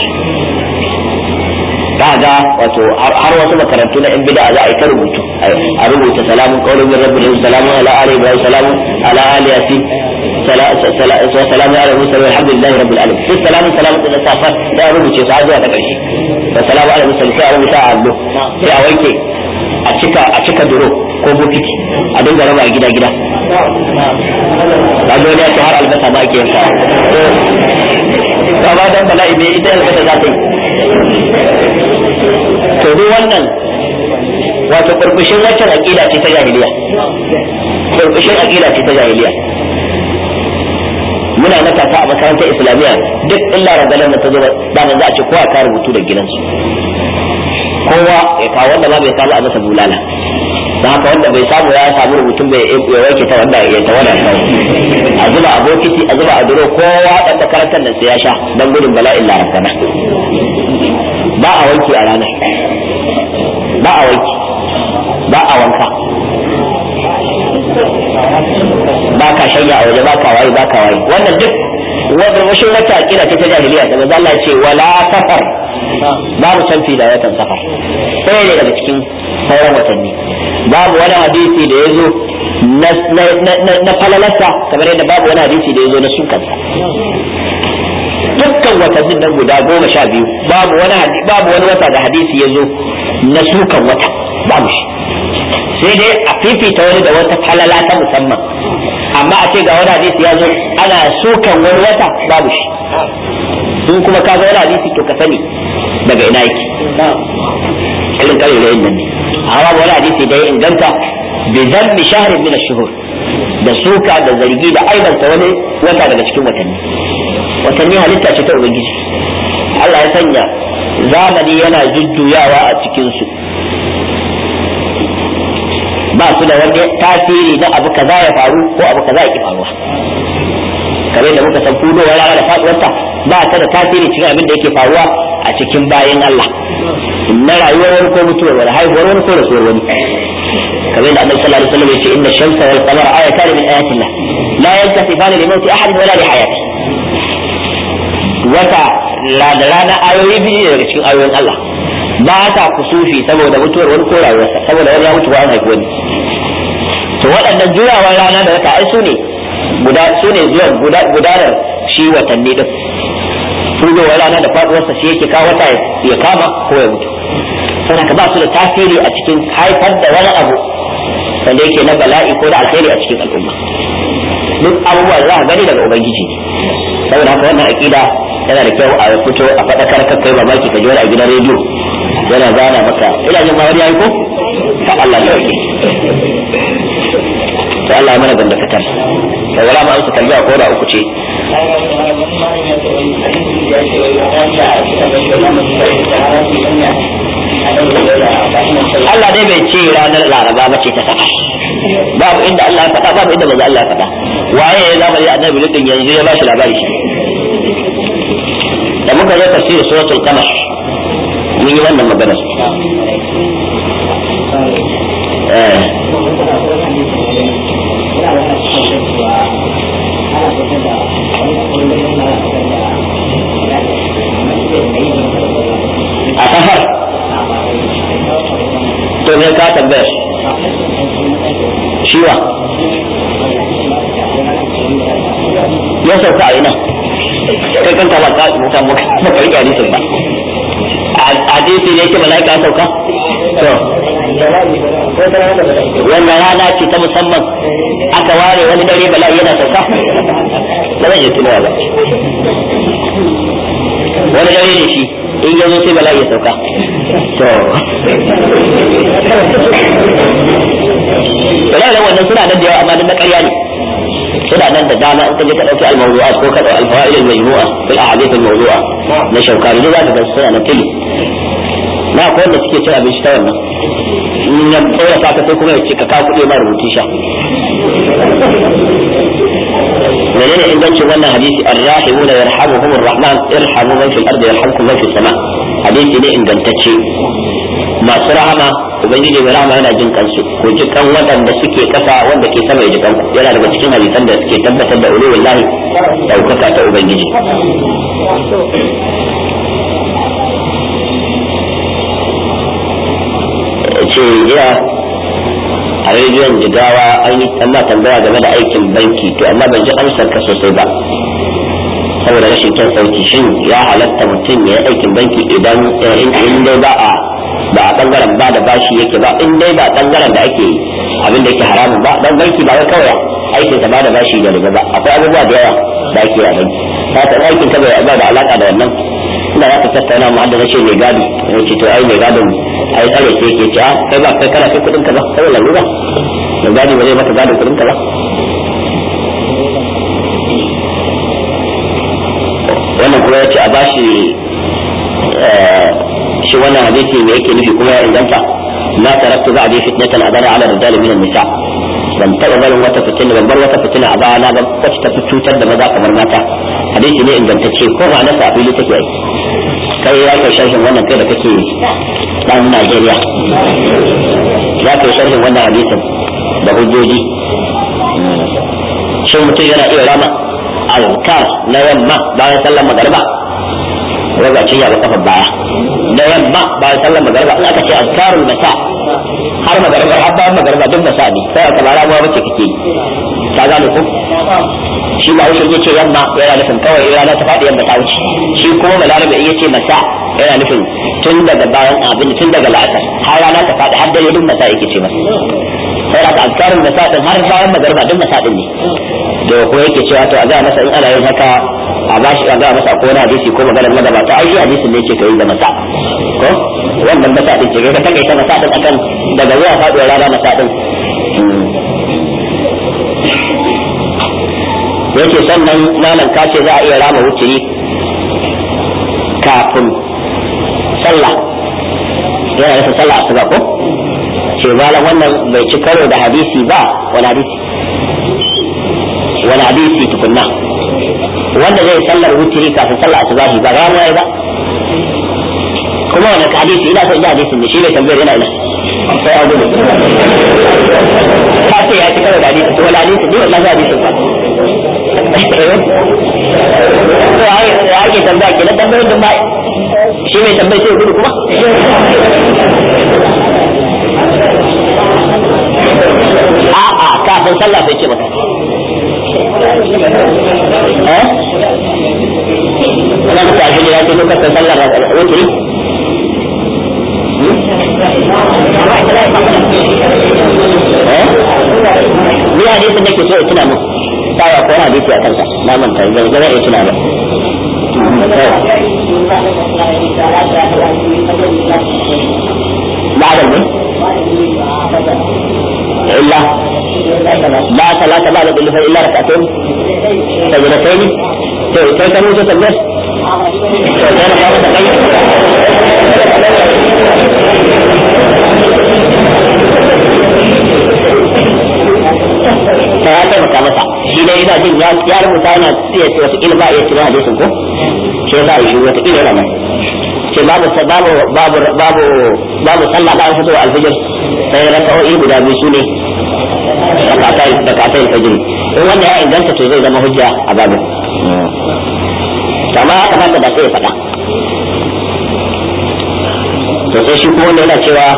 za ga wato har wasu makarantu na yan bid'a za a yi ta rubutu a rubuta salamun qawlun min rabbil salamun ala ali ibrahim salamun ala ali yasin salamun ala musa alhamdulillahi rabbil alamin sai salamun salamun da safar da a rubuce su har zuwa ta karshe da salamun ala musa sai a rubuta a allo sai a wanke a cika a cika duro ko bokiti a dinga raba gida gida kaga wani ya ce har albasa ma ake yanka ba dan bala'i bai ita albasa za ta yi to duk wannan wato burbushin waccan aqida ce ta jahiliya burbushin aqida ce ta jahiliya muna matasa a makarantar islamiyya duk illa ragalan da ta zo da za a ce kowa ka rubutu da gidansu kowa ya kawo wanda ma bai samu a masa bulala don haka wanda bai samu ya samu rubutun bai ya wanke ta wanda ya ta wada kawo a zuba a bokiti a zuba a duro kowa dan makarantar nan sai ya sha dan gudun bala'in larabana ba a wanki a ranar ba a wanki ba a wanka ba ka shanya a waje ba ka waye ba ka waye wannan duk wanda washin wata akida ta jahiliya da manzo Allah ce wala safar babu canfi da watan safar sai ne daga cikin sauran watanni babu wani hadisi da ya zo na falalarsa kamar yadda babu wani hadisi da ya zo na sukansa dukkan watannin nan guda goma sha biyu babu wani babu wani wata da hadisi ya zo na sukan wata babu shi sai dai a fifita wani da wata falala ta musamman amma a ce ga wani hadisi ya zo ana sukan wani wata babu shi in kuma ka ga wani hadisi to ka sani daga ina yake irin kare da yin nan ne amma wani hadisi da ya inganta bi zammi shahrin min ash-shuhur da suka da zargi da aibanta wani wata daga cikin watanni watanni halitta ce ta ubangiji Allah ya sanya zamani yana jujjuyawa a cikin su ba su da wani tasiri na abu kaza ya faru ko abu kaza ya ki faruwa kamar da muka san fudowar rana da faduwarta ba ta da tasiri cikin abin da yake faruwa a cikin bayan Allah na rayuwar wani ko mutuwar wani haihuwar wani ko rasuwar wani kamar da annabi sallallahu alaihi wasallam yace inna shamsa wal qamara ayatan min ayatillah la yantasifani li mawti ahad wala li hayati wata la da rana ayoyi biyu daga cikin ayoyin Allah ba ta kusufi saboda mutuwar wani ko rayuwarsa saboda wani ya mutu ba an haifi wani to waɗannan juyawar rana da wata ai su ne guda su ne zuwan gudanar shi watanni din fudowar rana da faduwarsa shi yake kawo wata ya kama ko ya mutu sai ka ba su da tasiri a cikin haifar da wani abu wanda yake na bala'i ko da alheri a cikin al'umma duk abubuwa za a gani daga ubangiji saboda haka wannan aqida yana da kyau a fito a faɗakar ka kai mamaki ka ji wani a gidan rediyo yana gana maka ina jin ma wani yayi ko fa Allah ya yi to Allah ya mana gandakatar da wala ma amsa tambaya ko da uku ce Allah dai bai ce ranar laraba ba ce ta saka babu inda Allah ya faɗa babu inda manzo Allah ya faɗa waye ya zama ya annabi lutin yanzu ya bashi labari shi da muka zo tafsir suratul qamar mun yi wannan magana eh a kafar to me ka tambaya shiwa ya sauka a ina kai kan ka ba ka mutan mu ba ka rike hadisin ba hadisi ne yake malaika ya sauka to wannan rana ce ta musamman aka ware wani dare bala'i yana sauka ba zan yi tunawa ba wani dare ne shi in ya zo sai bala'i ya sauka to bala'i da wannan suna nan da yawa amma duk na ƙarya ne suna nan da dama in ka je ka ɗauki al-mawdu'at ko ka ɗauki al-fawaid al-majmu'a fil ahadith al-mawdu'a na shaukari dai za ka ga suna na tili na akwai wanda suke cin abinci ta wannan in ya tsora ka sai kuma ya ce ka kawo kuɗi ma rubutu sha menene ingancin wannan hadisi arrahimuna yarhamuhum arrahman irhamu man fil ardi yarhamkum man fis sama hadisi ne ingantacce masu rahama ubangiji mai rahama yana jin kansu ko ji kan waɗanda suke kasa wanda ke sama ya ji kanku yana daga cikin hadisan da suke tabbatar da ulul lahi daukaka ta ubangiji ce jiya a rediyon jigawa an yi amma tambaya game da aikin banki to amma ban ji amsar ka sosai ba saboda rashin kyan sauki shin ya halatta mutum ya yi aikin banki idan in dai ba a ba a bangaren ba da bashi yake ba in dai ba bangaren da ake abin da yake haramun ba dan banki ba wai kawai aikin sa ba da bashi da riba ba akwai abubuwa da yawa da ake a banki ta ta aikin ka bai ba da alaka da wannan ina za ka tattauna mu hadda ce mai gadi ya ce to ai mai gadin ai tsare ce yake ce kai ba kai kana kai kudin ka ba kai lalura mai gadi ba zai maka gadin kudin ka ba wannan kuma yace a bashi shi wannan hadisi ne yake nufi kuma ya inganta ma taraktu ba'di fitnatan adara ala rijal min an-nisa ban taba barin wata fitina ban bar wata fitina a baya na ga wacce ta cutar da maza kamar mata hadisi ne ingantacce ko ma na sa fili take yi kai ya kai sharhin wannan kai da kake dan Najeriya ya kai sharhin wannan hadisin da hujjoji shin mutum yana iya rama azkar na yamma bayan sallar magariba raga ce ya kafa baya na yamma bayan sallar magariba in aka ce azkarul masa har magariba har bayan magariba duk masa ne sai ka bara ruwa bace kake ka gane ko shi ba wuce yace yamma yana nufin kawai rana ta faɗi yamma ta wuce shi kuma balarabe in yace masa yana nufin tun daga bayan abin tun daga la'asar har rana ta faɗi har dare duk masa yake ce masa sai da azkarul masa din har bayan magariba duk masa din ne da ko yake cewa to a ga masa in ana yin haka a ba shi a ga masa ko wani hadisi ko maganar magabata ai hadisin ne yake kai da masa ko wannan masa din ce ka takaita masa din akan daga zuwa faduwar rana masa din yake sannan malam ka ce za a iya rama wuturi kafin sallah yana nufin sallah asuba ko ce malam wannan bai ci karo da hadisi ba wani hadisi wani hadisi tukunna wanda zai sallar wutiri kafin sallar asubahi ba ramuwa ya ba kuma wani hadisi ina son ji hadisin da shi ne tambayar yana ina sai a gudu ka ce ya ci karo da hadisi to wani hadisi ne wannan hadisin ba to ai ya ake tambaya kenan tambayar da ba shi mai tambayar sai gudu kuma a'a kafin sallah sai ce maka eh ana ka tashi da yake lokacin sallar wutri eh ni hadisin da ke so ya tuna mu sai ko hadisi a kansa na manta ga ga ya tuna ba بعد المن إلا لا صلاة بعد الظهر إلا ركعتين سجدتين كيف كانوا تسبح؟ ta ya taimaka masa shi dai ina jin ya rubuta yana iya ce wasu ilba iya cikin hadisin ko shi ya sa shi wata ila yana ce babu babu babu babu babu sallah bayan fito alfijir sai raka'o'i guda biyu sune rakatai rakatai alfijir in wanda ya inganta to zai zama hujja a babu amma ya kamata da sai ya faɗa to sai shi kuma wanda yana cewa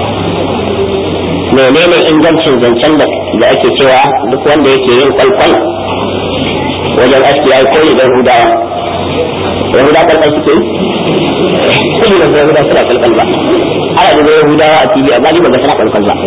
menene ingancin zancen da da ake cewa duk wanda yake yin kwalkwal wajen aski yayi koyi da hudawa yahudawa kwalkwal suke yi kudu da yahudawa suna kwalkwal ba ana da yahudawa a tv amma ni ba ga suna kwalkwal ba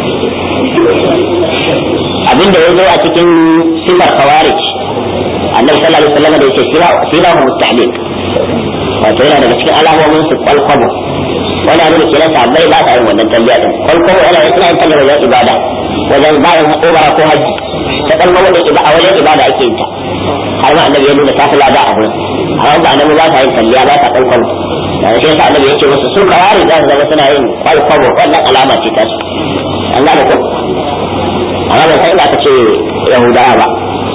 abinda ya zo a cikin sifar khawarij annabi sallallahu alaihi wasallam da yake sira sira mustahlil wato yana daga cikin alamomin su kwalkwabo wani abin da ke nasa bai ba ta yin wannan tambiya din kwalkwabo yana suna yin tambiya wajen ibada wajen bayan umara ko haji ta kalmar da a wajen ibada ake yin ta har ma annabi ya nuna ta fi lada a gurin amma ba annabi ba ta yin tambiya ba ta kwalkwabo da shi yasa annabi yake musu su kawari za su zama suna yin kwalkwabo wannan alama ce ta su an gane ko amma ban san inda aka ce yahudawa ba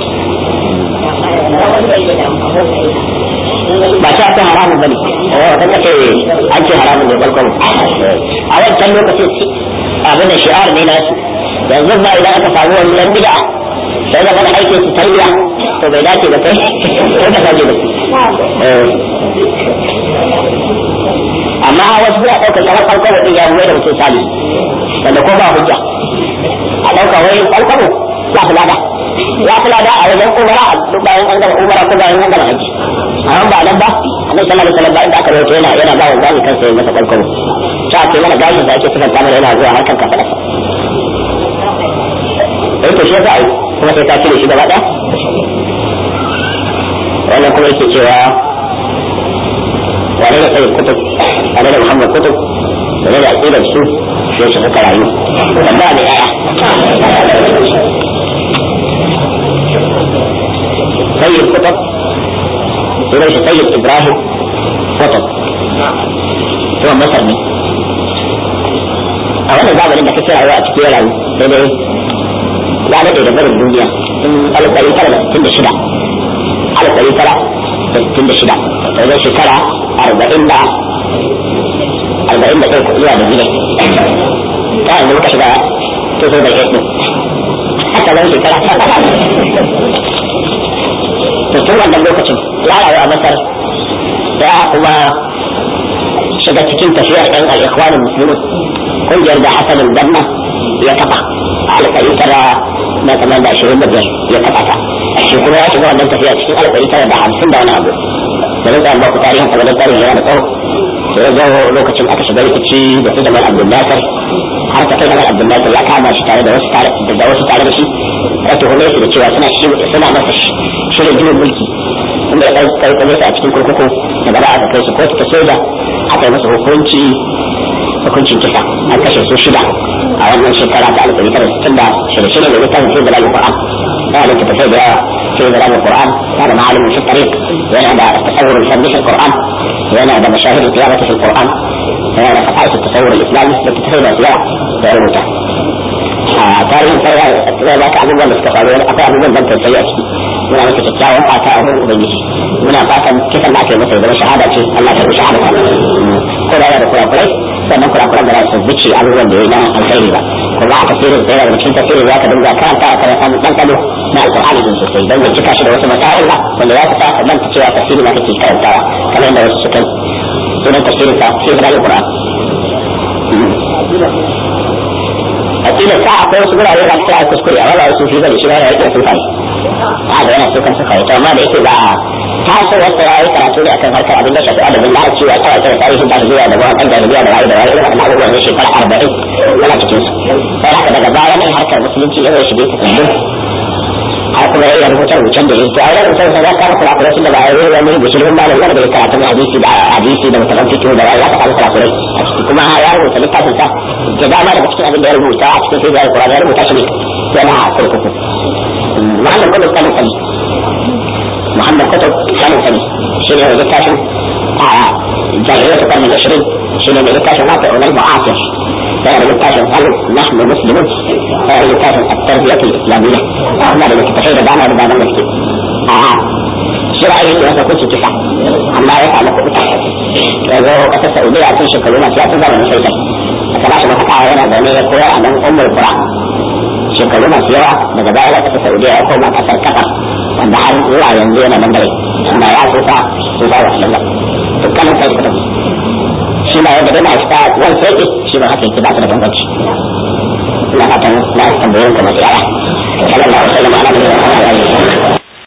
ba ta ta haramun bane eh wata ce an ce haramun ne balkon a wancan lokacin abin da shi'ar ne nasu yanzu ba idan aka samu wani dan bid'a sai da wani aikin su tarbiya to bai dace da kai ko ka sake da amma wasu suna ɗaukar kamar farkon wadin ya mai da mutum sali wanda ko ba hujja a ɗauka wai farkon ya fi lada ya fi lada a wajen umara a duk bayan an gama umara ko bayan an gama haji amma ba nan ba annabi sallallahu alaihi wasallam inda aka rawaito yana yana ba wa zani kansa ya masa farkon ta ce mana gashin da ake sifar kamar yana zuwa harkan kafa da eh to shi yasa ai kuma sai ka cire shi gaba ɗaya wannan kuma yake cewa wane da tsayin kutub wane da muhammad kutub wane da aƙidar su sai su suka rayu tambaya da yaya سيد قطب وليس سيد ابراهيم قطب هو مصر ne a wannan zamanin da kake rayuwa a cikin rayu sai dai ya daɗe da barin duniya tun alif ɗari tara da sittin da shida alif ɗari tara da sittin da shida da zai shekara arba'in da arba'in da ɗaya zuwa da gine ta yanzu muka shiga tuzo da ɗin haka zai shekara to tun wannan lokacin ya rayu a masar ya kuma shiga cikin tafiyar ɗan al'ikwanin musulmi kungiyar da hasanin danna ya kafa a alƙari tara na kamar da ashirin da biyar ya kafa ta shi kuma ya shiga wannan tafiya cikin alƙari tara da hamsin da wani abu da rika ba ku tarihin sa wajen tarihin yana da tsawo sai ya zo lokacin aka shiga rikici da su jamal abdul nasir har ta kai jamal abdul nasir ya kama shi tare da wasu tare da wasu tare da shi ya tuhume shi da cewa suna shi suna masa shirin juyin mulki inda ya kai kai a cikin kurkuku da gaba aka kai su kotu ta soja aka yi masa hukunci hukuncin kisa an kashe su shida a wannan shekara ta alif ɗari tara sittin da shida shida da littafin sai zalal qur'an yana da tafai da yawa sai zalal qur'an yana da ma'alimin fi tariq yana da tasawur al-fadl fi qur'an yana da mashahid al-qiyamah fi qur'an yana da fasa'is tasawur al-islami da tafai da yawa da rubuta a tarihin sai ya ba ka abubuwan da suka faru akwai abubuwan ban tausayi a ciki muna masa kyakkyawan fata a wurin ubangiji muna fatan kisan da aka yi masa ya zama shahada ce Allah ta rushe shahada ko da yana da kurakurai sannan kurakuran da za su bice abubuwan da ya yi na alkhairi ba kuma a tafsirin sai daga cikin tafsirin za ka dinga karanta a kan samun dan kado na alqur'ani din sosai dan ya cika shi da wasu masail ba wanda za su sa ka manta cewa tafsirin ma kake karantawa kamar yadda wasu suka sunan tafsirin sa sai da alqur'an akila sa akwai wasu gurare da suka kuskure a wala wasu fi bane shi ba ya yake sun kai a da yana so kan suka yi to amma da yake ba ta so wasu ya yi karatu ne akan harkar abin da shafi adabin da cewa ta wata tarihin da zuwa da wannan da zuwa da wani da wani irin abubuwan ne shekara arba'in yana cikin su sai haka daga baya ne harkar musulunci ya zai shige ta kundin a kuma ya rubuta rubucen da yake a wurin rubucen sa za ka kula kula da ba ya wani rubuce da malam wanda ya karatu hadisi da hadisi da mutum fiqh da ya ka kula kula a ciki kuma ya rubuta littafin sa da dama daga cikin abin da ya rubuta a cikin sai ya Qur'ani ya rubuta shi ne yana kurkuku Muhammad Kutub kan sani Muhammad Kutub kan sani shi ne littafin a jahiliyyar karni da shirin shi ne littafin wata ulal mu'asir yana littafin hal nahnu muslimun yana littafin at-tarbiyatu al-islamiyya amma da littafai da dama da dama da suke a shi ra'ayin da ya kuce kisa amma ya samu kuɗi ya zo ƙasar Saudiya a cikin shekaru masu yasu zamanin sai a kana shi mafaka yana zaune ya koyar a nan ummul qura shekaru masu yawa daga baya ya ƙasar Saudiya ya koma ƙasar Qatar wanda har zuwa yanzu yana nan dare amma ya tsufa tsufa wa sallam dukkanin sai kuɗin shi ba yadda dai na shi ta wani sai shi ba haka yake ba ta da bambanci ina fatan na tambayoyin kuma tsara sallallahu alaihi wa sallam ala nabiyina muhammad